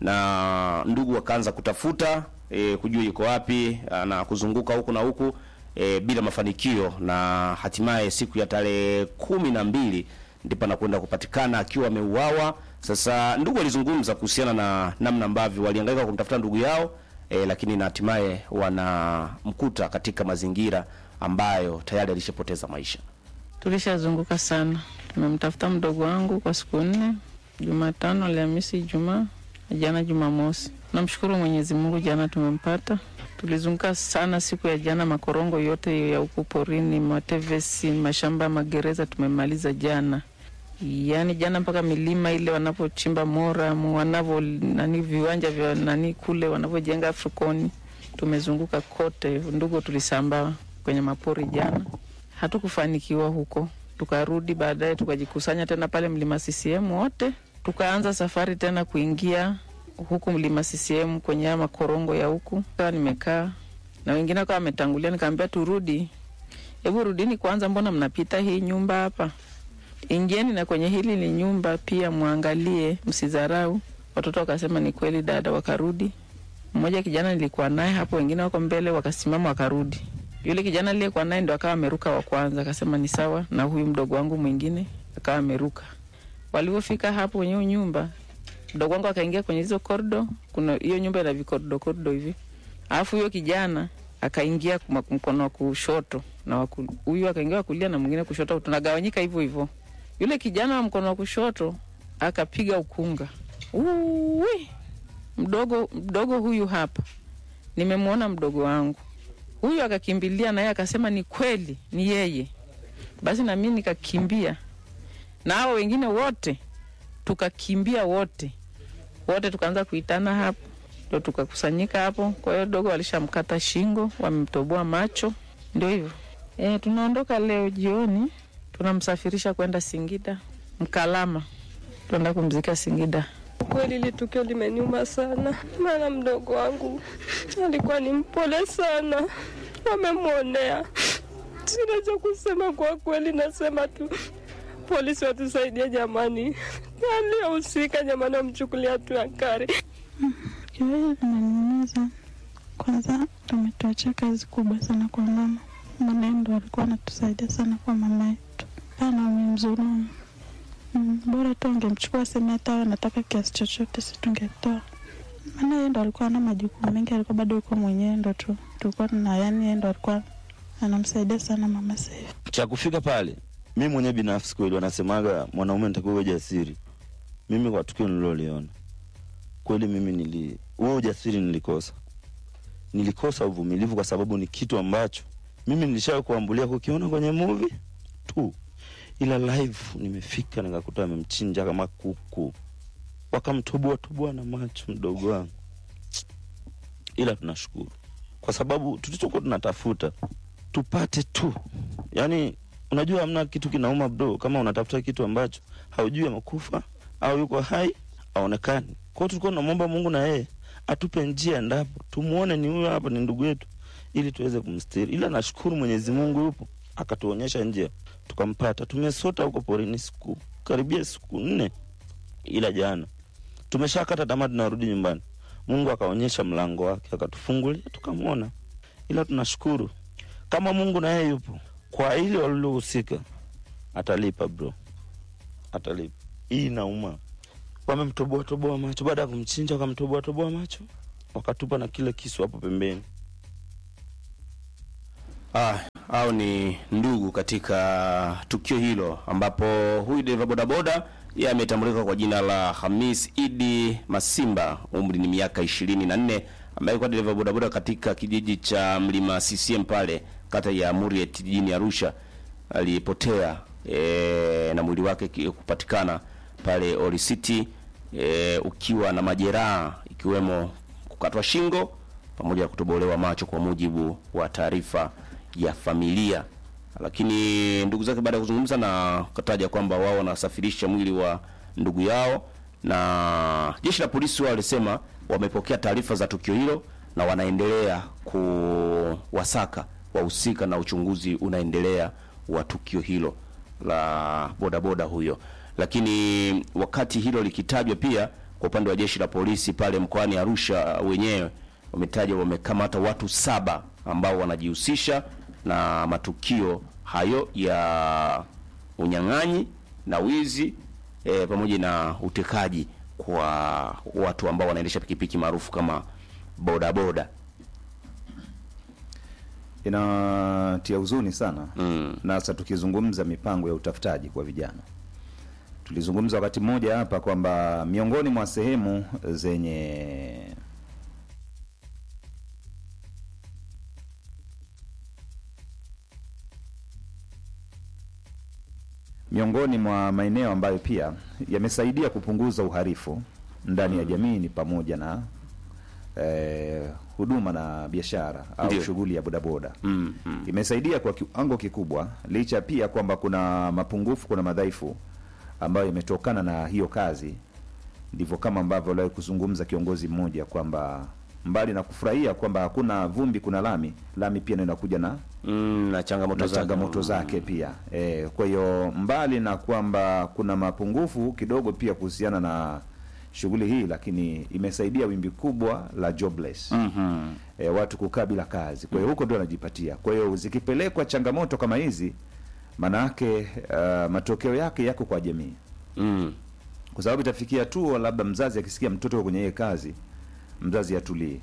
D: na ndugu wakaanza kutafuta e, kujua yuko wapi a, na kuzunguka huku na huku e, bila mafanikio na hatimaye siku ya tarehe kumi na mbili ndipo anakwenda kupatikana akiwa ameuawa. Sasa ndugu walizungumza kuhusiana na namna ambavyo walihangaika kumtafuta ndugu yao e, lakini na hatimaye wanamkuta katika mazingira ambayo tayari alishapoteza maisha.
I: Tulishazunguka sana, tumemtafuta mdogo wangu kwa siku nne, Jumatano, Alhamisi, Ijumaa, jana Jumamosi. Namshukuru Mwenyezi Mungu, jana tumempata. Tulizunguka sana siku ya jana, makorongo yote ya huku porini, matevesi, mashamba ya magereza tumemaliza jana. Yaani jana mpaka milima ile wanapochimba Moram, wanavyo nani viwanja vya nani kule wanavyojenga Afrikoni, tumezunguka kote. Ndugu tulisambaa kwenye mapori jana, hatukufanikiwa huko. Tukarudi baadaye tukajikusanya tena pale mlima CCM wote, tukaanza safari tena kuingia huku mlima CCM kwenye haya makorongo ya huku. Kawa nimekaa na wengine wakawa wametangulia, nikaambia turudi, hebu rudini kwanza, mbona mnapita hii nyumba hapa? Ingieni na kwenye hili ni nyumba pia, mwangalie, msidharau. Watoto wakasema ni kweli dada, wakarudi. Mmoja kijana nilikuwa naye hapo, wengine wako mbele, wakasimama wakarudi. Yule kijana aliyekuwa naye ndo akawa ameruka wa kwanza, akasema ni sawa, na huyu mdogo wangu mwingine akawa ameruka. Walivyofika hapo kwenye hiyo nyumba, mdogo wangu akaingia kwenye hizo kordo. Kuna hiyo nyumba ina vikordo kordo hivi, alafu huyo kijana akaingia kuma- mkono wa kushoto na waku- huyu akaingia wa kulia na mwingine kushoto, tunagawanyika hivyo hivyo. Yule kijana wa mkono wa kushoto akapiga ukunga, uwi mdogo mdogo huyu hapa, nimemwona mdogo wangu huyu. Akakimbilia naye akasema ni kweli, ni yeye. Basi na mimi nikakimbia na hao wengine wote tukakimbia wote wote, tukaanza kuitana hapo, ndo tukakusanyika hapo. Kwa hiyo dogo walishamkata shingo, wamemtoboa macho, ndio hivyo. E, tunaondoka leo jioni, tunamsafirisha kwenda Singida Mkalama, tuenda kumzika Singida.
J: Kweli ile tukio limeniuma sana, maana mdogo wangu alikuwa ni mpole sana, wamemwonea. Sina cha kusema kwa kweli, nasema tu polisi watusaidie jamani, aliyehusika jamani, wamchukulia hatua ya kali.
K: Kiwezi linaniumiza. Kwanza tumetuachia kazi kubwa sana kwa mama. Mama ndo alikuwa anatusaidia sana kwa mama yetu, ana umemdhulumu. Mm, bora tu angemchukua sema hata awe anataka kiasi chochote, si tungetoa. Maana yeye ndo alikuwa ana majukumu mengi, alikuwa bado yuko mwenyewe, ndo tu tulikuwa na yani, yeye ndo alikuwa anamsaidia sana mama Seif.
L: cha kufika pale, mi mwenyewe binafsi kweli, wanasemaga mwanaume nitakiwa uwe jasiri. Mimi kwa tukio nililoliona kweli, mimi nili huo ujasiri nilikosa, nilikosa uvumilivu, kwa sababu ni kitu ambacho mimi nilishawahi kuambulia kukiona kwenye movie tu, ila live nimefika nikakuta amemchinja kama kuku, wakamtoboa toboa na macho mdogo wangu. Ila tunashukuru kwa sababu tulichokuwa tunatafuta tupate tu yani unajua hamna kitu kinauma bro kama unatafuta kitu ambacho haujui amekufa au yuko hai aonekani kwao tulikuwa tunamwomba mungu na yeye atupe njia endapo tumuone ni huyo hapa ni ndugu yetu ili tuweze kumstiri ila nashukuru mwenyezi mungu yupo akatuonyesha njia tukampata tumesota huko porini siku karibia siku nne ila jana tumeshakata tamaa tunarudi nyumbani mungu akaonyesha mlango wake akatufungulia tukamwona ila tunashukuru kama mungu na yeye yupo kwa ile walilohusika atalipa bro atalipa hii inauma wamemtoboa toboa macho baada ya kumchinja wakamtoboa toboa macho wakatupa na kile kisu hapo pembeni
D: Ah, au ni ndugu katika tukio hilo ambapo huyu dereva bodaboda yeye ametambulika kwa jina la Hamis Idi Masimba, umri ni miaka ishirini na nne, ambaye alikuwa dereva bodaboda katika kijiji cha Mlima CCM pale kata ya Muriet jijini Arusha. Alipotea e, na mwili wake ki- kupatikana pale Oli City e, ukiwa na majeraha ikiwemo kukatwa shingo pamoja na kutobolewa macho kwa mujibu wa taarifa ya familia. Lakini ndugu zake baada ya kuzungumza na kataja kwamba wao wanasafirisha mwili wa ndugu yao, na jeshi la polisi wao walisema wamepokea taarifa za tukio hilo na wanaendelea kuwasaka wahusika na uchunguzi unaendelea wa tukio hilo la bodaboda huyo. Lakini wakati hilo likitajwa pia kwa upande wa jeshi la polisi pale mkoani Arusha wenyewe wametaja wamekamata watu saba ambao wanajihusisha na matukio hayo ya unyang'anyi na wizi e, pamoja na utekaji kwa watu ambao wanaendesha pikipiki maarufu kama bodaboda.
C: Inatia huzuni sana mm. na sasa tukizungumza mipango ya utafutaji kwa vijana, tulizungumza wakati mmoja hapa kwamba miongoni mwa sehemu zenye miongoni mwa maeneo ambayo pia yamesaidia kupunguza uhalifu ndani ya jamii ni pamoja na eh, huduma na biashara au
D: Ndio.
C: shughuli ya bodaboda
D: Mm, mm.
C: imesaidia kwa kiwango kikubwa, licha pia kwamba kuna mapungufu, kuna madhaifu ambayo imetokana na hiyo kazi. Ndivyo kama ambavyo aliwahi kuzungumza kiongozi mmoja kwamba mbali na kufurahia kwamba hakuna vumbi, kuna lami, lami pia ndio inakuja na
D: Mm, na changamoto
C: na
D: zake.
C: changamoto zake pia e, kwa hiyo mbali na kwamba kuna mapungufu kidogo pia kuhusiana na shughuli hii, lakini imesaidia wimbi kubwa la jobless
D: Mhm.
C: e, watu kukaa bila kazi. Kwa hiyo huko ndio wanajipatia. Kwa hiyo zikipelekwa changamoto kama hizi, maana yake uh, matokeo yake yako kwa jamii
D: Mm.
C: kwa sababu itafikia tu labda mzazi akisikia mtoto yuko kwenye hiyo kazi, mzazi atulie.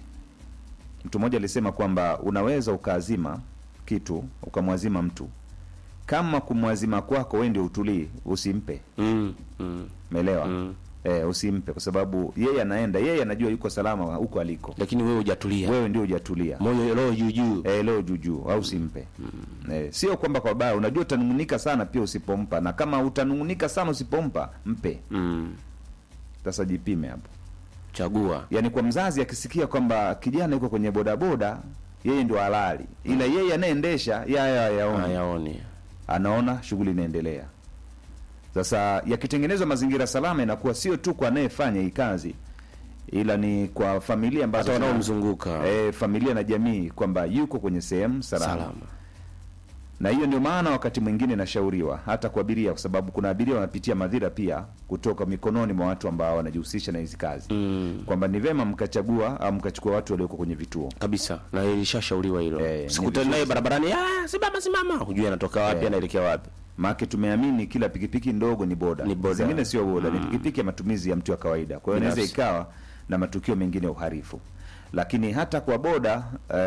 C: Mtu mmoja alisema kwamba unaweza ukaazima kitu ukamwazima mtu, kama kumwazima kwako wewe ndio utulii, usimpe.
D: Mm. Mm.
C: Umeelewa?
D: Mm.
C: Eh, usimpe kwa sababu yeye anaenda, yeye anajua yuko salama huko aliko,
D: Lakini wewe hujatulia.
C: wewe ndio hujatulia
D: Moyo roho juu juu.
C: eh, leo juujuu au simpe eh, sio kwamba kwa baya. Unajua utanungunika sana pia usipompa, na kama utanungunika sana usipompa, mpe.
D: Mm.
C: Sasa jipime hapo.
D: Chagua.
C: Yaani kwa mzazi akisikia kwamba kijana yuko kwenye bodaboda, yeye ndio halali, ila yeye anayeendesha yeye hayaoni,
D: Hayaoni.
C: anaona shughuli inaendelea. Sasa yakitengenezwa mazingira salama, inakuwa sio tu kwa anayefanya hii kazi, ila ni kwa familia ambazo
D: Hata
C: zina-
D: wanaomzunguka.
C: eh, familia na jamii kwamba yuko kwenye sehemu salama.
D: Salama.
C: Na hiyo ndio maana wakati mwingine inashauriwa hata kwa abiria, kwa sababu kuna abiria wanapitia madhira pia kutoka mikononi mwa watu ambao wanajihusisha na hizi kazi
D: Mm.
C: kwamba ni vema mkachagua au mkachukua watu walioko kwenye vituo.
D: Kabisa. Na ilishashauriwa hilo.
C: Eh, ni
D: Sikutani naye
C: vizuri
D: barabarani, ah, simama simama. Hujui anatoka wapi,
C: Eh.
D: anaelekea wapi.
C: Maana tumeamini kila pikipiki ndogo ni boda,
D: Ni boda.
C: zingine sio boda, ni pikipiki ya matumizi ya mtu wa kawaida. Kwa hiyo inaweza
D: Binafsi.
C: ikawa na matukio mengine ya uhalifu, lakini hata kwa boda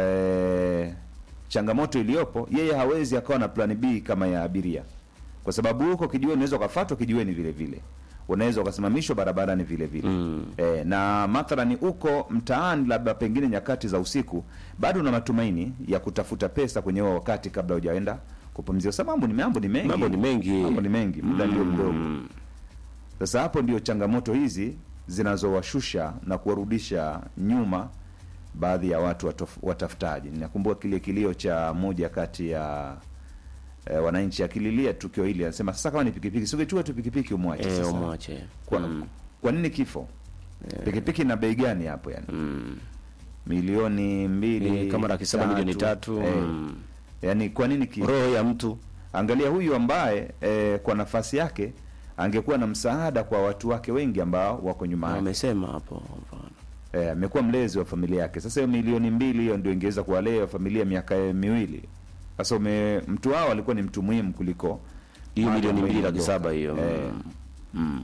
C: eh, changamoto iliyopo, yeye hawezi akawa na plan B kama ya abiria, kwa sababu huko kijiweni unaweza ukafuatwa kijiweni vile vile, unaweza ukasimamishwa barabarani vile vile
D: Mm.
C: eh, na mathalani uko mtaani, labda pengine nyakati za usiku, bado una matumaini ya kutafuta pesa kwenye huo wakati kabla hujaenda kupumzika. Sasa mambo ni mambo ni mengi,
D: Mambo ni mengi.
C: mambo ni mengi, muda ndio mdogo.
D: Mm.
C: Sasa hapo ndio changamoto hizi zinazowashusha na kuwarudisha nyuma baadhi ya watu watof, watafutaji. Ninakumbuka kile kilio cha moja kati ya eh, wananchi akililia tukio hili, anasema sasa kama ni pikipiki, singechukua tu pikipiki umwache.
D: Eh,
C: Sasa
D: umwache.
C: kwa,
D: Mm.
C: kwa nini kifo? Pikipiki na bei gani hapo yani?
D: Mm.
C: Milioni mbili
D: Eh, kama laki saba milioni tatu.
C: Eh,
D: Mm.
C: yani kwa nini kifo?
D: Roho ya mtu.
C: Angalia huyu ambaye eh, kwa nafasi yake angekuwa na msaada kwa watu wake wengi ambao wako nyuma yake.
D: Amesema hapo. mfano.
C: Eh, amekuwa mlezi wa familia yake. Sasa hiyo milioni mbili hiyo ndio ingeweza kuwalea familia miaka eh, miwili. Sasa ume mtu wao alikuwa ni mtu muhimu kuliko
D: Hiyo
C: mali
D: milioni
C: ambayo
D: mbili laki
C: inaondoka.
D: saba hiyo.
C: Eh,
D: Mm.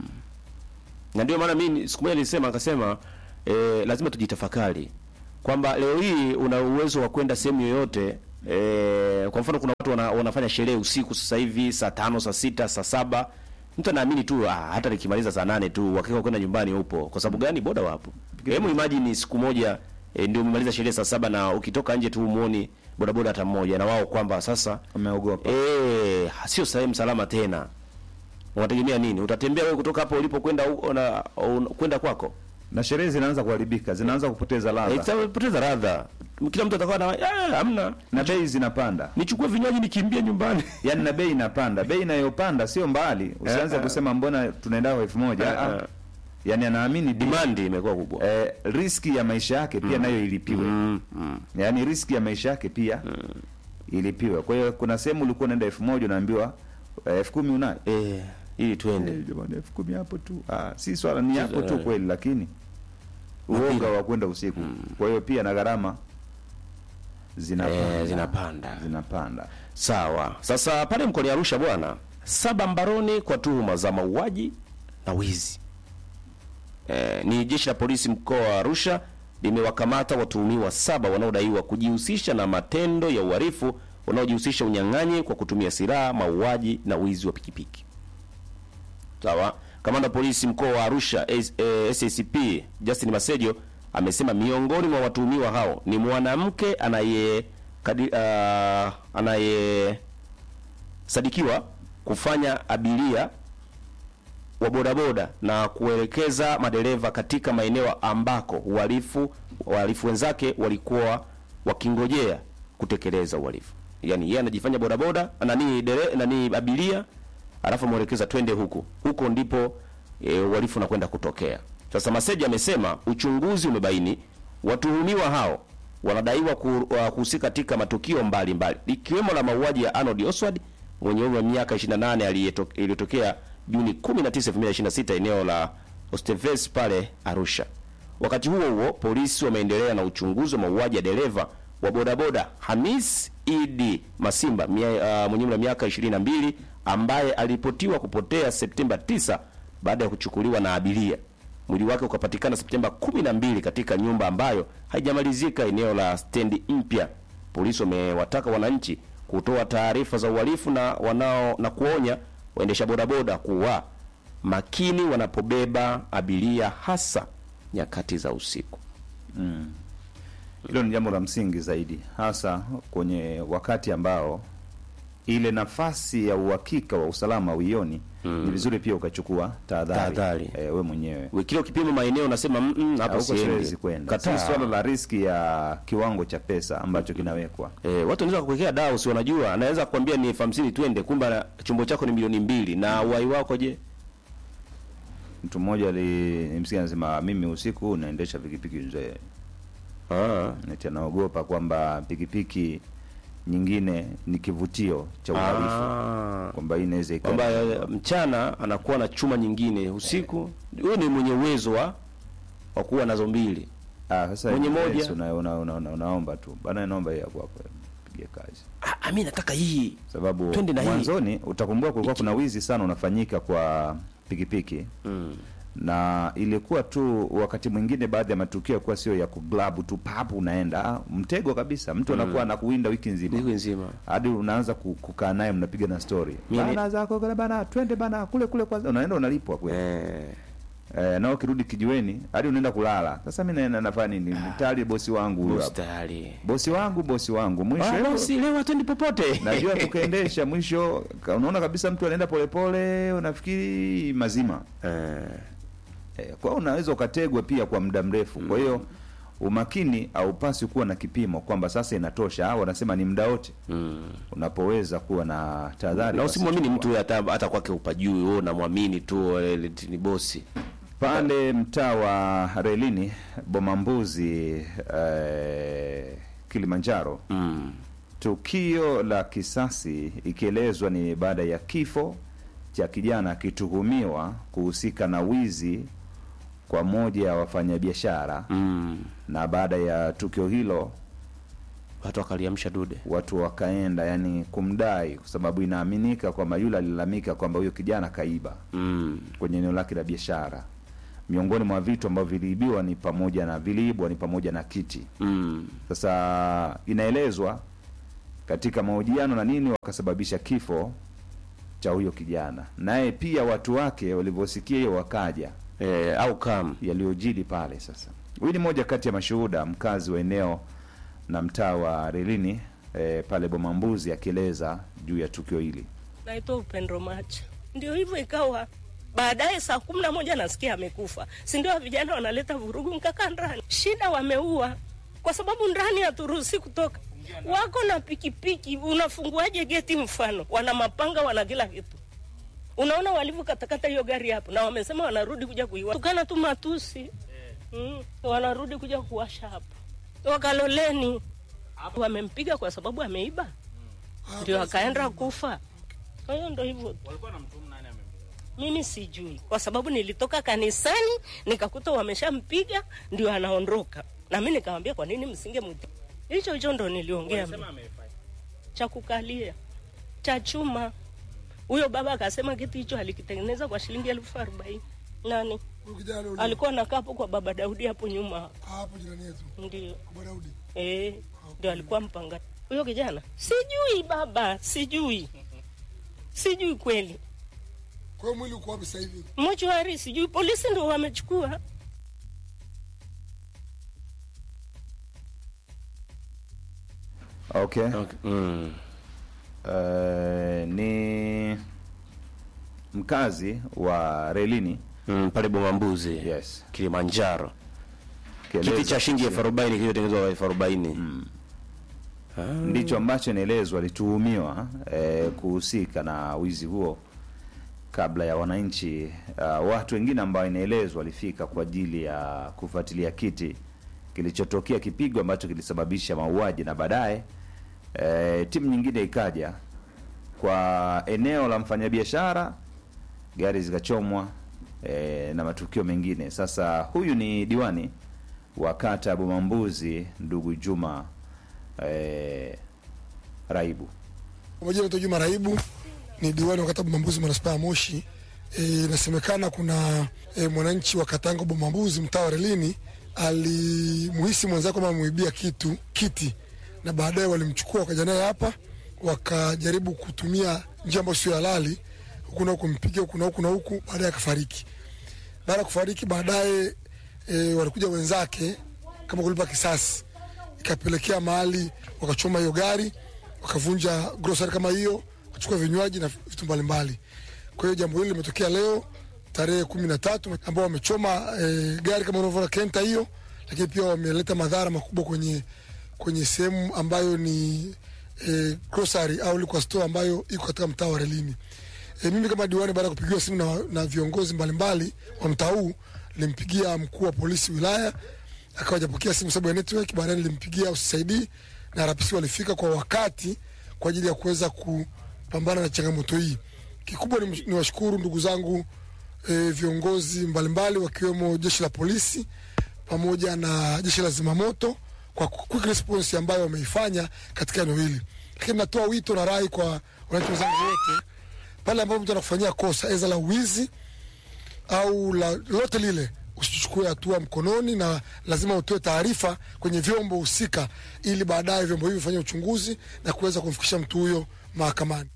D: Na ndio maana mimi siku moja nilisema akasema eh, lazima tujitafakari kwamba leo hii una uwezo wa kwenda sehemu yoyote e, kwa mfano kuna watu wana, wanafanya sherehe usiku sasa hivi saa tano saa sita saa saba mtu anaamini tu ah, hata nikimaliza saa nane tu uhakika kwenda nyumbani upo kwa sababu gani boda wapo hebu imagine siku moja e, ndio umemaliza sherehe saa saba na ukitoka nje tu umuoni bodaboda hata mmoja na wao kwamba sasa
C: umeogopa
D: eh sio sehemu salama tena unategemea nini utatembea wewe kutoka hapo ulipo kwenda huko na un- kwenda kwako
C: na sherehe zinaanza kuharibika zinaanza kupoteza ladha
D: itapoteza ladha kila mtu atakuwa na "Ah, hamna
C: na bei zinapanda
D: nichukue vinywaji nikimbie nyumbani
C: yaani na bei inapanda bei inayopanda sio mbali usianze
D: Eh, eh.
C: kusema mbona tunaenda kwa elfu moja
D: Eh,
C: Ah,
D: eh.
C: yaani anaamini
D: demand imekuwa kubwa
C: eh, riski ya maisha yake pia nayo ilipiwe yaani riski ya maisha yake pia ilipiwe kwa hiyo kuna sehemu ulikuwa unaenda elfu moja unaambiwa eh, elfu kumi unayo
D: eh, ili tuende
C: Eh, jamani elfu kumi hapo tu ah, si swala ni yako tu
D: eh.
C: kweli lakini uoga wa kwenda usiku kwa hiyo pia na gharama zinapanda
D: Eh, zinapanda
C: zinapanda
D: sawa sasa pale mkoani arusha bwana saba mbaroni kwa tuhuma za mauaji na wizi eh, ni jeshi la polisi mkoa wa arusha limewakamata watuhumiwa saba wanaodaiwa kujihusisha na matendo ya uhalifu wanaojihusisha unyang'anyi kwa kutumia silaha mauaji na wizi wa pikipiki sawa kamanda wa polisi mkoa wa arusha S- eh, sacp justin masejo amesema miongoni mwa watuhumiwa hao ni mwanamke anaye kadi- ah, anayesadikiwa kufanya abiria wa bodaboda na kuelekeza madereva katika maeneo ambako uhalifu wahalifu wenzake walikuwa wakingojea kutekeleza uhalifu yaani yeye anajifanya bodaboda nani dere, nani abiria alafu mwelekeza twende huku huko ndipo e, uhalifu unakwenda kutokea sasa maseja amesema uchunguzi umebaini watuhumiwa hao wanadaiwa ku- wa- kuhusika katika matukio mbalimbali ikiwemo la mauaji ya Arnold Oswald mwenye umri wa miaka 28 aliyeto- iliyotokea Juni 19, 2026 eneo la Osteves pale Arusha. Wakati huo huo, polisi wameendelea na uchunguzi wa mauaji ya dereva wa bodaboda Hamis Idi Masimba mia, uh, mwenye umri wa miaka 22 ambaye aliripotiwa kupotea Septemba 9 baada ya kuchukuliwa na abiria. Mwili wake ukapatikana Septemba 12 katika nyumba ambayo haijamalizika eneo la stendi mpya. Polisi wamewataka wananchi kutoa taarifa za uhalifu na wanao na kuonya waendesha bodaboda kuwa makini wanapobeba abiria hasa nyakati za usiku.
C: Mm. Hilo ni jambo la msingi zaidi, hasa kwenye wakati ambao ile nafasi ya uhakika wa usalama uioni. Ni vizuri pia ukachukua tahadhari
D: Tahadhari.
C: eh, we mwenyewe
D: We- Kila ukipima maeneo unasema "Mm, mm, hapa
C: huko
D: siendi."
C: siwezi kwenda. Si
D: Kataa.
C: swala la riski ya kiwango cha pesa ambacho kinawekwa.
D: Eh, watu wanaweza kukuwekea dawa si wanajua, anaweza kukwambia ni elfu hamsini twende, kumbe ana- chombo chako ni milioni mbili na uhai wako je?
C: Mtu mmoja alimsikia anasema, mimi usiku naendesha pikipiki mzee,
D: Ah,
C: eti anaogopa kwamba pikipiki nyingine ni kivutio cha uhalifu,
D: ah.
C: kwamba hii inaweza ikawa
D: kwamba eh, mchana anakuwa na chuma nyingine, usiku huyo ni mwenye uwezo wa wa kuwa nazo mbili.
C: Ah, sasa
D: Mwenye
C: yes,
D: moja.
C: una, una, una, una, unaomba tu bana, naomba hii ya kwako pige kazi,
D: Ah, mimi nataka hii.
C: sababu
D: Twende na hii.
C: mwanzoni utakumbuka kulikuwa kuna wizi sana unafanyika kwa pikipiki
D: Mm.
C: na ilikuwa tu wakati mwingine baadhi ya matukio yakuwa sio ya kuglabu tu papu unaenda ah, mtego kabisa mtu anakuwa anakuwinda wiki nzima
D: Wiki nzima.
C: hadi unaanza ku- kukaa naye mnapiga na story
D: Mimi-
C: bana zako bana, bana twende bana kule kule kwanza unaenda unalipwa kweli
D: Eh.
C: eh, na ukirudi kijiweni hadi unaenda kulala sasa mimi naenda nafanya nini tayari bosi wangu huyo
D: Bosi
C: hapo
D: tayari.
C: bosi wangu bosi wangu mwisho
D: Ah, bosi leo hatuendi popote.
C: najua tukaendesha mwisho ka- unaona kabisa mtu anaenda polepole unafikiri mazima
D: Eh.
C: eh, kwa hiyo unaweza ukategwa pia kwa muda mrefu kwa hiyo umakini haupaswi kuwa na kipimo kwamba sasa inatosha au wanasema ni muda wote
D: Mm.
C: unapoweza kuwa na tahadhari
D: Na
C: basi
D: usimwamini
C: chukua.
D: mtu hata hata kwake upajui, wewe unamwamini tu eh, ni bosi.
C: pale mtaa wa relini bomambuzi eh, kilimanjaro
D: Mm.
C: tukio la kisasi ikielezwa ni baada ya kifo cha kijana akituhumiwa kuhusika na wizi kwa moja ya wafanyabiashara
D: Mm.
C: na baada ya tukio hilo
D: Watu wakaliamsha dude.
C: watu wakaenda yani kumdai kwa sababu inaaminika kwamba yule alilalamika kwamba huyo kijana kaiba
D: Mm.
C: kwenye eneo lake la biashara miongoni mwa vitu ambavyo viliibiwa ni pamoja na viliibwa ni pamoja na kiti
D: Mm.
C: sasa inaelezwa katika mahojiano na nini wakasababisha kifo cha huyo kijana, naye pia watu wake walivyosikia hiyo wakaja
D: e, au kam
C: yaliyojili pale. Sasa huyu ni moja kati ya mashuhuda, mkazi wa eneo na mtaa wa Relini e, pale Bomambuzi, akieleza juu ya tukio hili.
M: naitwa Upendo Macha. Ndio hivyo ikawa baadaye saa kumi na moja nasikia amekufa, si ndio? Vijana wanaleta vurugu, nkakaa ndani. Shida wameua, kwa sababu ndani haturuhusi kutoka. Wako na pikipiki, unafunguaje geti? Mfano wana mapanga, wana kila kitu. Unaona walivyokatakata hiyo gari hapo, na wamesema wanarudi kuja kuiwa tukana tu matusi mm, wanarudi kuja kuwasha hapo wakaloleni. Wamempiga kwa sababu ameiba, ndio akaenda kufa. Kwa hiyo ndo hivyo tu. Mimi sijui kwa sababu nilitoka kanisani nikakuta wameshampiga ndio anaondoka, na mimi nikamwambia kwa nini msinge mwiti. Hicho hicho ndo niliongea mimi. cha kukalia cha chuma. Huyo baba akasema kiti hicho alikitengeneza kwa shilingi elfu arobaini. Nani alikuwa nakaa hapo kwa baba Daudi hapo nyuma
N: hapo jirani yetu
M: ndio
N: kwa Daudi.
M: eh, ndio alikuwa mpanga huyo kijana. Sijui baba, sijui, sijui kweli.
N: Kwa hiyo mwili uko wapi sasa hivi?
M: mochwari sijui polisi ndo wamechukua
C: Okay.
D: Mm.
C: Eh, ni mkazi wa Relini
D: mm, pale Bomambuzi
C: yes.
D: Kilimanjaro.
C: Kieleza
D: Kiti cha shilingi elfu
C: kuhusu-
D: arobaini kilichotengenezwa kwa elfu arobaini
C: ndicho ambacho inaelezwa alituhumiwa eh, kuhusika na wizi huo kabla ya wananchi uh, watu wengine ambao inaelezwa walifika kwa ajili ya kufuatilia kiti kilichotokea kipigo ambacho kilisababisha mauaji na baadaye eh, timu nyingine ikaja kwa eneo la mfanyabiashara gari zikachomwa eh, na matukio mengine sasa huyu ni diwani wa kata ya Bomambuzi ndugu Juma eh, Raibu
N: Kwa majina naitwa Juma Raibu, ni diwani wa kata Bomambuzi manispaa ya Moshi. Eh, Inasemekana kuna e, mwananchi wa Katango Bomambuzi mtaa wa Relini alimuhisi mwenzake kwamba amemuibia kitu kiti, na baadaye walimchukua wakaja naye hapa, wakajaribu kutumia njia ambayo sio halali, huku na huku mpiga huku na huku na huku, baadaye akafariki. Baada ya kufariki, baadaye e, walikuja wenzake kama kulipa kisasi, ikapelekea mahali wakachoma hiyo gari wakavunja grocery kama hiyo, wakachukua vinywaji na vitu mbalimbali. Kwa hiyo jambo hili limetokea leo tarehe kumi na tatu ambao wamechoma e, gari kama unavyoona kenta hiyo, lakini pia wameleta madhara makubwa kwenye kwenye sehemu ambayo ni e, grocery au liquor store ambayo iko katika mtaa wa Relini. E, mimi kama diwani baada ya kupigiwa simu na, na viongozi mbalimbali wa mtaa huu nilimpigia mkuu wa polisi wilaya akawa hajapokea simu sababu ya network. Baadaye nilimpigia UCID na RPC walifika kwa wakati kwa ajili ya kuweza kupambana na changamoto hii. Kikubwa ni, ni washukuru ndugu zangu e, viongozi mbalimbali wakiwemo jeshi la polisi pamoja na jeshi la zimamoto kwa quick response ambayo wameifanya katika eneo hili, lakini natoa wito na rai kwa wananchi wenzangu wote, pale ambapo mtu anakufanyia kosa eza la uwizi au la lote lile usichukue hatua mkononi, na lazima utoe taarifa kwenye vyombo husika, ili baadaye vyombo hivyo vifanye uchunguzi na kuweza kumfikisha mtu huyo mahakamani.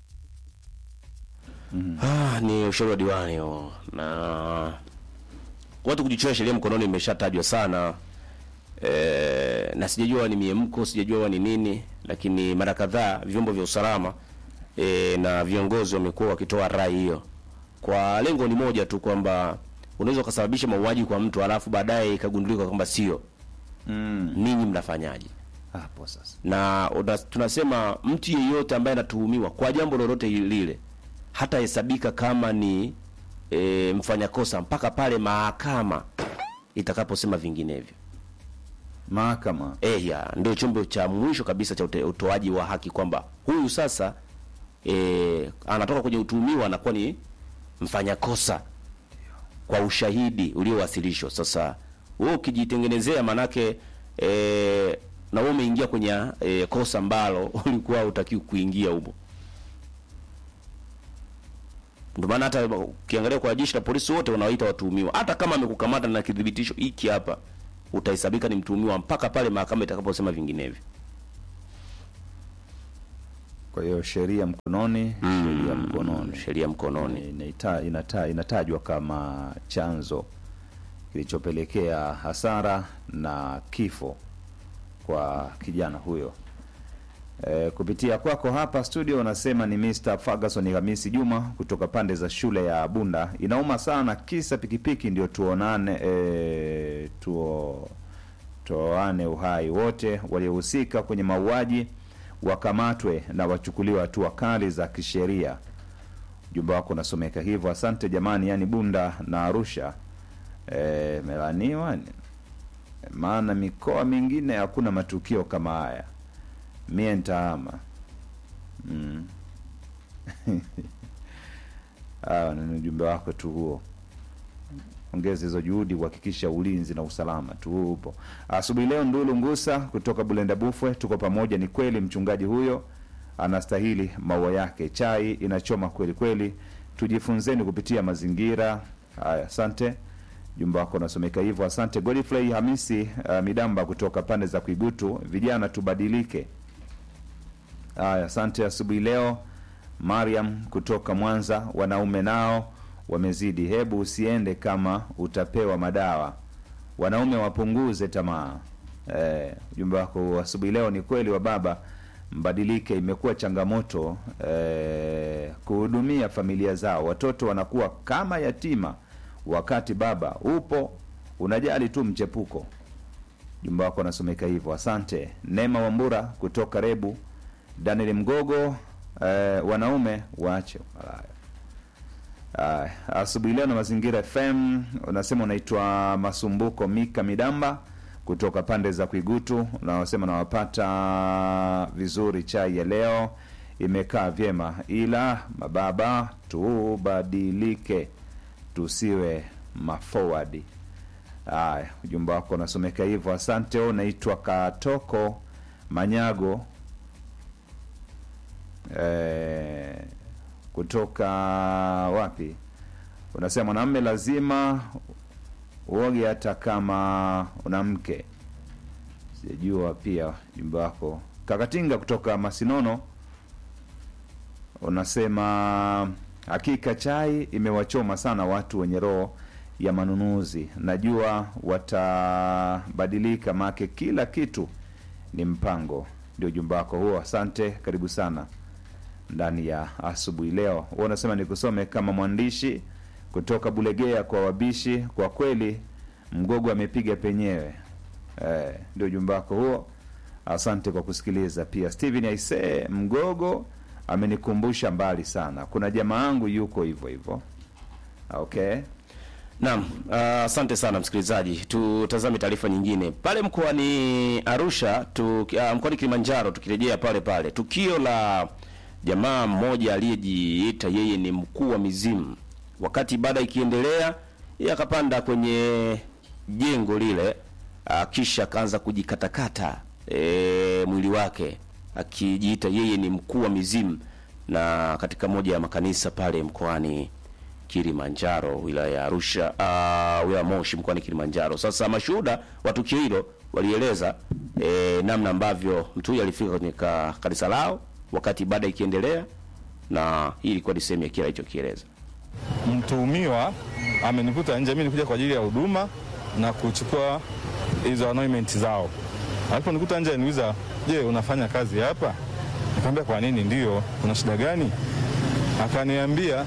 D: Ah, ni ushauri wa diwani huo, na watu kujichukua sheria mkononi imeshatajwa sana e, na sijajua ni miemko, sijajua ni nini, lakini mara kadhaa vyombo vya usalama e, na viongozi wamekuwa wakitoa rai hiyo kwa lengo ni moja tu, kwamba unaweza ukasababisha mauaji kwa mtu alafu baadaye ikagundulika kwamba sio
C: mm.
D: ninyi mnafanyaje
C: hapo sasa
D: na una, tunasema mtu yeyote ambaye anatuhumiwa kwa jambo lolote lile hatahesabika kama ni e, mfanya kosa mpaka pale mahakama itakaposema vinginevyo.
C: Mahakama
D: eh, ya ndio chombo cha mwisho kabisa cha ute- utoaji wa haki, kwamba huyu sasa e, anatoka kwenye utuhumiwa anakuwa ni mfanya kosa kwa ushahidi uliowasilishwa. Sasa wewe ukijitengenezea, manake e, na wewe umeingia kwenye e, kosa ambalo ulikuwa hutakiwi kuingia humo. Ndio maana hata ukiangalia kwa jeshi la polisi wote wanawaita watuhumiwa, hata kama amekukamata na kidhibitisho hiki hapa, utahesabika ni mtuhumiwa mpaka pale mahakama itakaposema vinginevyo.
C: Kwa hiyo sheria mkononi, sheria mkononi,
D: sheria mkononi
C: inaita, inata, inatajwa kama chanzo kilichopelekea hasara na kifo kwa kijana huyo. E, kupitia kwako hapa studio unasema ni Mr. Ferguson Hamisi Juma kutoka pande za shule ya Bunda. Inauma sana kisa pikipiki ndio tuonane e, tuo tuoane uhai. Wote waliohusika kwenye mauaji wakamatwe na wachukuliwe hatua kali za kisheria. Ujumbe wako unasomeka hivyo. Asante jamani, yani Bunda na Arusha e, melaniwa maana mikoa mingine hakuna matukio kama haya. Mie ntaama mm. Ah, ni ujumbe wako tu huo. Ongeza hizo juhudi kuhakikisha ulinzi na usalama tu upo. Asubuhi leo Ndulu Ngusa kutoka Bulenda Bufwe, tuko pamoja. Ni kweli mchungaji huyo anastahili maua yake, chai inachoma kweli kweli. Tujifunzeni kupitia mazingira haya. Asante, jumba wako unasomeka hivyo. Asante Godfrey Hamisi uh, Midamba kutoka pande za Kuigutu, vijana tubadilike. Haya, asante asubuhi leo. Mariam kutoka Mwanza, wanaume nao wamezidi. Hebu usiende kama utapewa madawa, wanaume wapunguze tamaa. Eh, ujumbe wako asubuhi leo ni kweli wa baba mbadilike. Imekuwa changamoto eh, kuhudumia familia zao, watoto wanakuwa kama yatima, wakati baba upo unajali tu mchepuko. Ujumbe wako unasomeka hivyo, asante. Neema Wambura kutoka Rebu, Daniel Mgogo, eh, wanaume waache malaya. Aya, asubuhi leo na Mazingira FM unasema unaitwa Masumbuko Mika Midamba kutoka pande za Kwigutu, unaosema nawapata vizuri. Chai ya leo imekaa vyema, ila mababa tubadilike, tusiwe mafowadi. Aya, ujumbe wako unasomeka hivyo, asante. Unaitwa Katoko Manyago eh, kutoka wapi? Unasema mwanamume lazima uoge hata kama una mke. Sijajua pia jumbe wako. Kakatinga kutoka Masinono unasema hakika chai imewachoma sana watu wenye roho ya manunuzi. Najua watabadilika, make kila kitu ni mpango. Ndio jumbe wako huo, asante, karibu sana ndani ya asubuhi leo. Huwa unasema nikusome kama mwandishi kutoka Bulegea kwa wabishi. Kwa kweli mgogo amepiga penyewe. Eh, ndio ujumbe wako huo, asante kwa kusikiliza. Pia Steven Aise, mgogo amenikumbusha mbali sana, kuna jamaa yangu yuko hivyo hivyo. Okay.
D: Naam, asante sana msikilizaji. Tutazame taarifa nyingine pale mkoani Arusha tu, uh, mkoani Kilimanjaro. Tukirejea pale pale tukio la jamaa mmoja aliyejiita yeye ni mkuu wa mizimu, wakati ibada ikiendelea, yeye akapanda kwenye jengo lile, uh, kisha akaanza kujikatakata e, mwili wake akijiita yeye ni mkuu wa mizimu, na katika moja ya makanisa pale mkoani Kilimanjaro wilaya ya Arusha, uh, wilaya Moshi mkoani Kilimanjaro. Sasa mashuhuda wa tukio hilo walieleza e, namna ambavyo mtu huyu alifika kwenye ka, kanisa lao wakati ibada ikiendelea, na hii ilikuwa ni sehemu ya kile alichokieleza.
O: Mtuhumiwa amenikuta nje, mimi nikuja kwa ajili ya huduma na kuchukua hizo anointment zao. Aliponikuta nje niuliza, je, unafanya kazi hapa? Nikamwambia kwa nini? Ndio, kuna shida gani? Akaniambia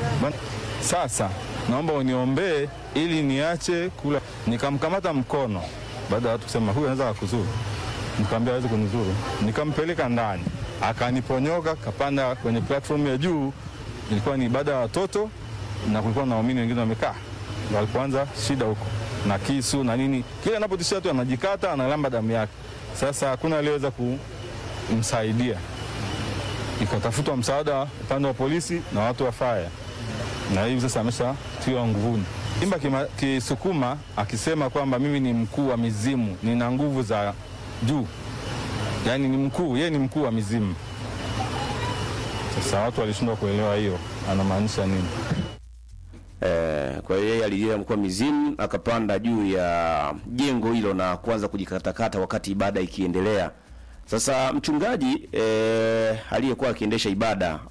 O: sasa naomba uniombee ili niache kula. Nikamkamata mkono, baada ya watu kusema huyu anaweza kukuzuru, nikamwambia hawezi kunizuru. Nikampeleka ndani, akaniponyoka, kapanda kwenye platform ya juu. Ilikuwa ni ibada ya watoto na kulikuwa na waumini wengine wamekaa, walipoanza shida huko na kisu na nini, kila anapotishia tu anajikata, analamba damu yake. Sasa hakuna aliyeweza kumsaidia, ikatafutwa msaada upande wa polisi na watu wa faya na hivi sasa ameshatiwa nguvuni. Imba kima, Kisukuma akisema kwamba mimi ni mkuu wa mizimu, nina nguvu za juu, yaani ni mkuu, yeye ni mkuu wa mizimu. Sasa watu walishindwa kuelewa hiyo anamaanisha nini.
D: Eh, kwa hiyo yeye alijiita mkuu wa mizimu akapanda juu ya jengo hilo na kuanza kujikatakata wakati ibada ikiendelea, Sasa mchungaji eh, aliyekuwa akiendesha ibada